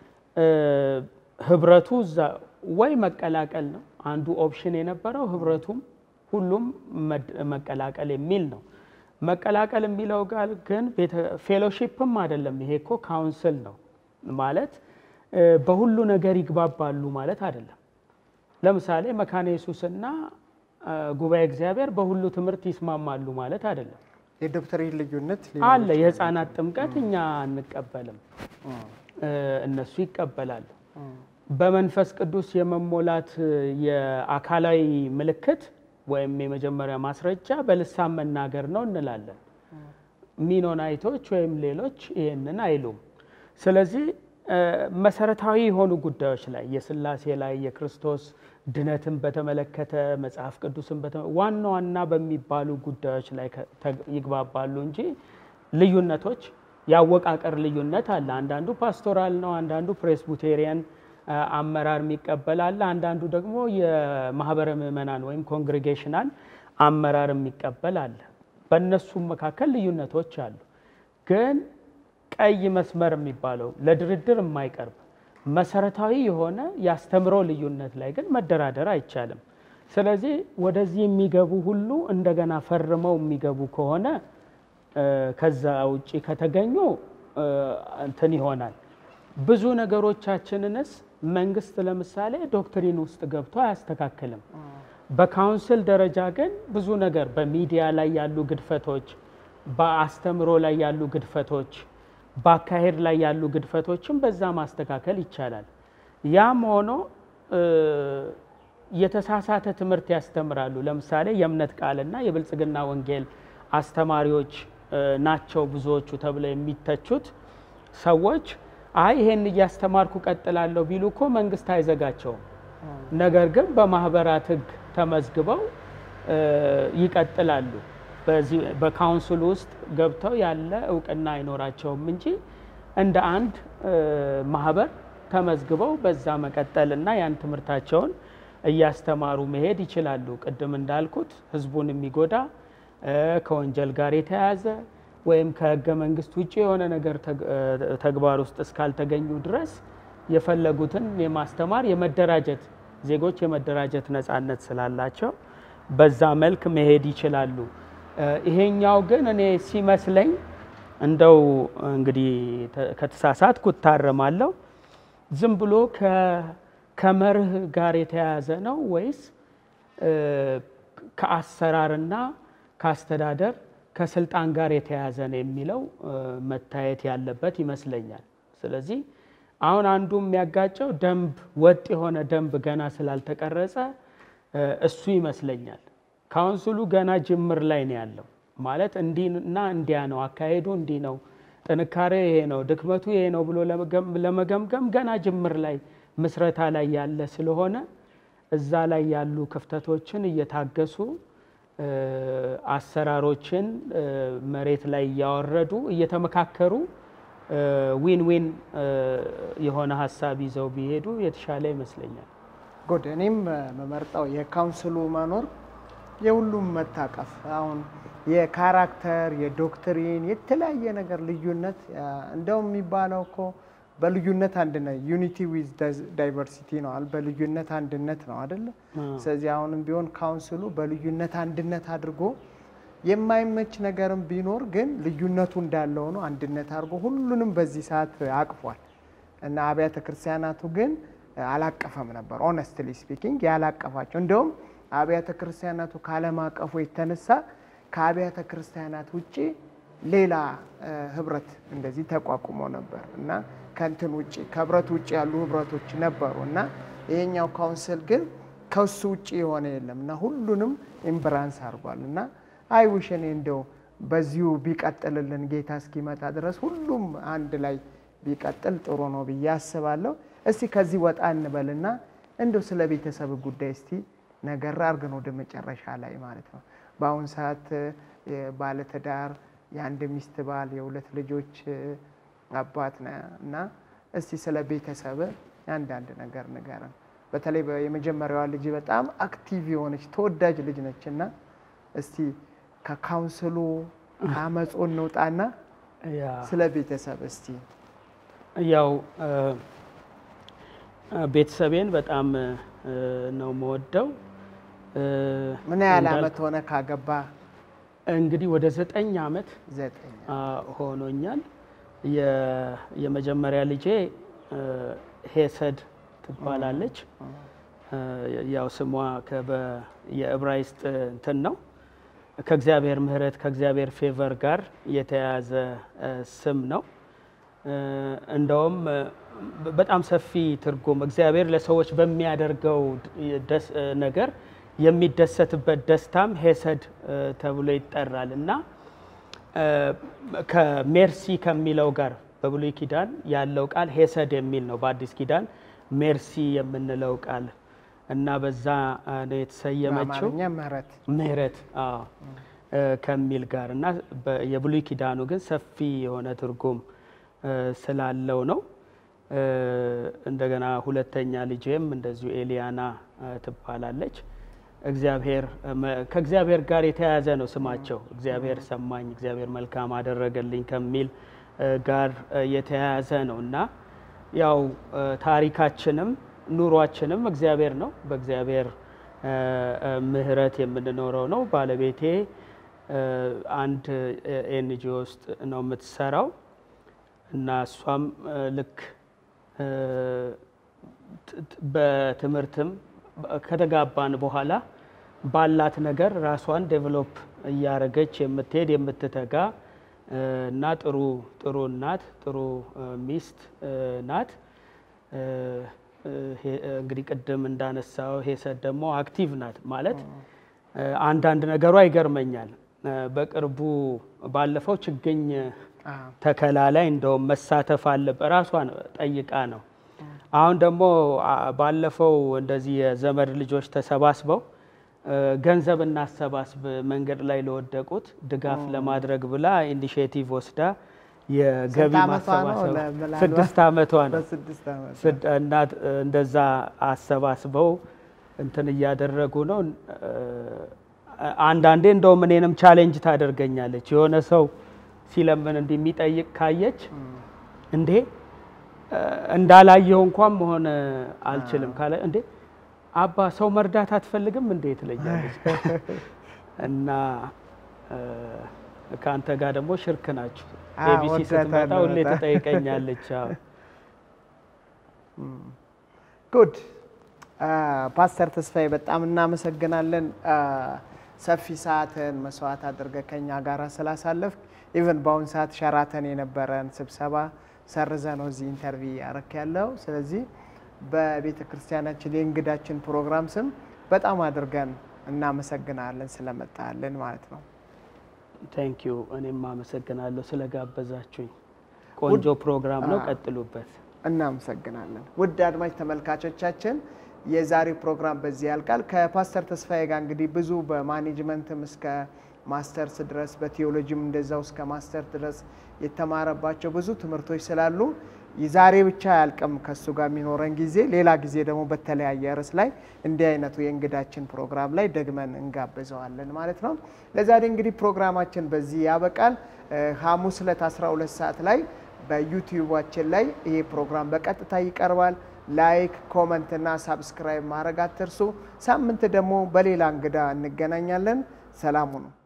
ህብረቱ እዛ ወይ መቀላቀል ነው አንዱ ኦፕሽን የነበረው ህብረቱም ሁሉም መቀላቀል የሚል ነው። መቀላቀል የሚለው ጋር ግን ፌሎሺፕም አይደለም። ይሄ እኮ ካውንስል ነው ማለት በሁሉ ነገር ይግባባሉ ማለት አይደለም። ለምሳሌ መካነ ኢየሱስና ጉባኤ እግዚአብሔር በሁሉ ትምህርት ይስማማሉ ማለት አይደለም። የዶክትሪን ልዩነት አለ። የህፃናት ጥምቀት እኛ አንቀበልም፣ እነሱ ይቀበላሉ። በመንፈስ ቅዱስ የመሞላት የአካላዊ ምልክት ወይም የመጀመሪያ ማስረጃ በልሳን መናገር ነው እንላለን። ሚኖናይቶች ወይም ሌሎች ይህንን አይሉም። ስለዚህ መሰረታዊ የሆኑ ጉዳዮች ላይ የስላሴ ላይ የክርስቶስ ድነትን በተመለከተ መጽሐፍ ቅዱስን ዋና ዋና በሚባሉ ጉዳዮች ላይ ይግባባሉ እንጂ ልዩነቶች የአወቃቀር ልዩነት አለ። አንዳንዱ ፓስቶራል ነው፣ አንዳንዱ ፕሬስቡቴሪያን አመራር የሚቀበል አለ፣ አንዳንዱ ደግሞ የማህበረ ምዕመናን ወይም ኮንግሬጌሽናል አመራር የሚቀበል አለ። በእነሱም መካከል ልዩነቶች አሉ። ግን ቀይ መስመር የሚባለው ለድርድር የማይቀርብ መሰረታዊ የሆነ የአስተምሮ ልዩነት ላይ ግን መደራደር አይቻልም። ስለዚህ ወደዚህ የሚገቡ ሁሉ እንደገና ፈርመው የሚገቡ ከሆነ ከዛ ውጭ ከተገኙ እንትን ይሆናል። ብዙ ነገሮቻችንንስ መንግስት ለምሳሌ ዶክትሪን ውስጥ ገብቶ አያስተካክልም። በካውንስል ደረጃ ግን ብዙ ነገር በሚዲያ ላይ ያሉ ግድፈቶች፣ በአስተምሮ ላይ ያሉ ግድፈቶች በአካሄድ ላይ ያሉ ግድፈቶችን በዛ ማስተካከል ይቻላል። ያም ሆኖ የተሳሳተ ትምህርት ያስተምራሉ። ለምሳሌ የእምነት ቃልና የብልጽግና ወንጌል አስተማሪዎች ናቸው ብዙዎቹ ተብለው የሚተቹት ሰዎች አይ ይሄን እያስተማርኩ ቀጥላለሁ ቢሉ እኮ መንግስት አይዘጋቸውም። ነገር ግን በማህበራት ሕግ ተመዝግበው ይቀጥላሉ። በካውንስሉ ውስጥ ገብተው ያለ እውቅና አይኖራቸውም እንጂ እንደ አንድ ማህበር ተመዝግበው በዛ መቀጠልና ያን ትምህርታቸውን እያስተማሩ መሄድ ይችላሉ። ቅድም እንዳልኩት ህዝቡን የሚጎዳ ከወንጀል ጋር የተያያዘ ወይም ከህገ መንግስት ውጭ የሆነ ነገር ተግባር ውስጥ እስካልተገኙ ድረስ የፈለጉትን የማስተማር የመደራጀት ዜጎች የመደራጀት ነፃነት ስላላቸው በዛ መልክ መሄድ ይችላሉ። ይሄኛው ግን እኔ ሲመስለኝ እንደው እንግዲህ ከተሳሳትኩ እታረማለሁ። ዝም ብሎ ከመርህ ጋር የተያያዘ ነው ወይስ ከአሰራርና ከአስተዳደር ከስልጣን ጋር የተያያዘ ነው የሚለው መታየት ያለበት ይመስለኛል። ስለዚህ አሁን አንዱ የሚያጋጨው ደንብ ወጥ የሆነ ደንብ ገና ስላልተቀረጸ እሱ ይመስለኛል። ካውንስሉ ገና ጅምር ላይ ነው ያለው። ማለት እንዲህና እንዲያ ነው አካሄዱ፣ እንዲህ ነው ጥንካሬ፣ ይሄ ነው ድክመቱ፣ ይሄ ነው ብሎ ለመገምገም ገና ጅምር ላይ ምስረታ ላይ ያለ ስለሆነ እዛ ላይ ያሉ ክፍተቶችን እየታገሱ አሰራሮችን መሬት ላይ እያወረዱ እየተመካከሩ ዊን ዊን የሆነ ሀሳብ ይዘው ቢሄዱ የተሻለ ይመስለኛል። ጉድ እኔም መመርጠው የካውንስሉ መኖር የሁሉም መታቀፍ አሁን የካራክተር የዶክትሪን የተለያየ ነገር ልዩነት እንደውም የሚባለው እኮ በልዩነት አንድነት ዩኒቲ ዊዝ ዳይቨርሲቲ ነው አይደል? በልዩነት አንድነት ነው አይደለ? ስለዚህ አሁንም ቢሆን ካውንስሉ በልዩነት አንድነት አድርጎ የማይመች ነገርም ቢኖር ግን ልዩነቱ እንዳለ ሆኖ አንድነት አድርጎ ሁሉንም በዚህ ሰዓት አቅፏል እና አብያተ ክርስቲያናቱ ግን አላቀፈም ነበር። ኦነስትሊ ስፒኪንግ ያላቀፋቸው እንደውም አብያተ ክርስቲያናቱ ካለማቀፉ የተነሳ ከአብያተ ክርስቲያናት ውጭ ሌላ ህብረት እንደዚህ ተቋቁሞ ነበር እና ከንትን ውጭ ከህብረት ውጭ ያሉ ህብረቶች ነበሩ እና ይሄኛው ካውንስል ግን ከሱ ውጭ የሆነ የለም እና ሁሉንም ኢምብራንስ አድርጓል እና አይ ውሽ እኔ እንደው በዚሁ ቢቀጥልልን ጌታ እስኪመጣ ድረስ ሁሉም አንድ ላይ ቢቀጥል ጥሩ ነው ብዬ አስባለሁ። እስቲ ከዚህ ወጣ እንበልና እንደው ስለ ቤተሰብ ጉዳይ እስቲ ነገር አድርገን ወደ መጨረሻ ላይ ማለት ነው። በአሁን ሰዓት ባለትዳር የአንድ ሚስት ባል የሁለት ልጆች አባት ነህ እና እስቲ ስለ ቤተሰብ አንዳንድ ነገር ንገረን። በተለይ የመጀመሪያዋ ልጅ በጣም አክቲቭ የሆነች ተወዳጅ ልጅ ነች እና እስቲ ከካውንስሉ ከአመፁ እንውጣና ስለ ቤተሰብ እስቲ ያው ቤተሰቤን በጣም ነው መወደው። ምን ያህል አመት ሆነ ካገባ? እንግዲህ ወደ ዘጠኝ አመት ዘጠኝ ሆኖኛል። የመጀመሪያ ልጄ ሄሰድ ትባላለች። ያው ስሟ የዕብራይስጥ እንትን ነው ከእግዚአብሔር ምሕረት ከእግዚአብሔር ፌቨር ጋር የተያያዘ ስም ነው። እንደውም በጣም ሰፊ ትርጉም እግዚአብሔር ለሰዎች በሚያደርገው ነገር የሚደሰትበት ደስታም ሄሰድ ተብሎ ይጠራል እና ከሜርሲ ከሚለው ጋር በብሉይ ኪዳን ያለው ቃል ሄሰድ የሚል ነው። በአዲስ ኪዳን ሜርሲ የምንለው ቃል እና በዛ ነው የተሰየመችው በአማርኛ ምህረት ምህረት አዎ ከሚል ጋር እና የብሉይ ኪዳኑ ግን ሰፊ የሆነ ትርጉም ስላለው ነው። እንደገና ሁለተኛ ልጄም እንደዚሁ ኤሊያና ትባላለች። እግዚአብሔር ከእግዚአብሔር ጋር የተያያዘ ነው ስማቸው። እግዚአብሔር ሰማኝ፣ እግዚአብሔር መልካም አደረገልኝ ከሚል ጋር የተያያዘ ነው እና ያው ታሪካችንም ኑሯችንም እግዚአብሔር ነው። በእግዚአብሔር ምሕረት የምንኖረው ነው። ባለቤቴ አንድ ኤንጂኦ ውስጥ ነው የምትሰራው እና እሷም ልክ በትምህርትም ከተጋባን በኋላ ባላት ነገር ራሷን ዴቨሎፕ እያደረገች የምትሄድ የምትተጋ እና ጥሩ ጥሩ እናት ጥሩ ሚስት ናት። እንግዲህ ቅድም እንዳነሳው ሄሰድ ደግሞ አክቲቭ ናት ማለት አንዳንድ ነገሯ ይገርመኛል። በቅርቡ ባለፈው ችግኝ ተከላ ላይ እንደውም መሳተፍ አለበት ራሷን ጠይቃ ነው። አሁን ደግሞ ባለፈው እንደዚህ የዘመድ ልጆች ተሰባስበው ገንዘብ እናሰባስብ መንገድ ላይ ለወደቁት ድጋፍ ለማድረግ ብላ ኢኒሽቲቭ ወስዳ የገቢ ማሰባሰብ ስድስት ዓመቷ ነው እና እንደዛ አሰባስበው እንትን እያደረጉ ነው። አንዳንዴ እንደውም እኔንም ቻሌንጅ ታደርገኛለች። የሆነ ሰው ሲለምን እንዲህ የሚጠይቅ ካየች እንዴ እንዳላየው እንኳን መሆን አልችልም ካለ እንዴ አባ ሰው መርዳት አትፈልግም እንዴ ትለኛለች። እና ከአንተ ጋር ደግሞ ሽርክ ናችሁ። ኤቢሲ ስትመጣ ሁሌ ትጠይቀኛለች። ጉድ ፓስተር ተስፋዬ በጣም እናመሰግናለን። ሰፊ ሰዓትን መስዋዕት አድርገ ከኛ ጋር ስላሳለፍ ኢቨን በአሁን ሰዓት ሸራተን የነበረን ስብሰባ ሰርዘ ነው እዚህ ኢንተርቪ ያረክ ያለው። ስለዚህ በቤተ ክርስቲያናችን የእንግዳችን ፕሮግራም ስም በጣም አድርገን እናመሰግናለን ስለመጣልን ማለት ነው። ታንክ ዩ። እኔም አመሰግናለሁ ስለጋበዛችሁኝ። ቆንጆ ፕሮግራም ነው፣ ቀጥሉበት። እናመሰግናለን። ውድ አድማጭ ተመልካቾቻችን የዛሬው ፕሮግራም በዚህ ያልቃል። ከፓስተር ተስፋዬ ጋር እንግዲህ ብዙ በማኔጅመንትም እስከ ማስተርስ ድረስ በቴዎሎጂም እንደዛው እስከ ማስተር ድረስ የተማረባቸው ብዙ ትምህርቶች ስላሉ ዛሬ ብቻ አያልቅም ከእሱ ጋር የሚኖረን ጊዜ። ሌላ ጊዜ ደግሞ በተለያየ ርዕስ ላይ እንዲህ አይነቱ የእንግዳችን ፕሮግራም ላይ ደግመን እንጋብዘዋለን ማለት ነው። ለዛሬ እንግዲህ ፕሮግራማችን በዚህ ያበቃል። ሐሙስ ዕለት 12 ሰዓት ላይ በዩቲዩባችን ላይ ይሄ ፕሮግራም በቀጥታ ይቀርባል። ላይክ፣ ኮመንት እና ሳብስክራይብ ማድረግ አትርሱ። ሳምንት ደግሞ በሌላ እንግዳ እንገናኛለን። ሰላም ሁኑ።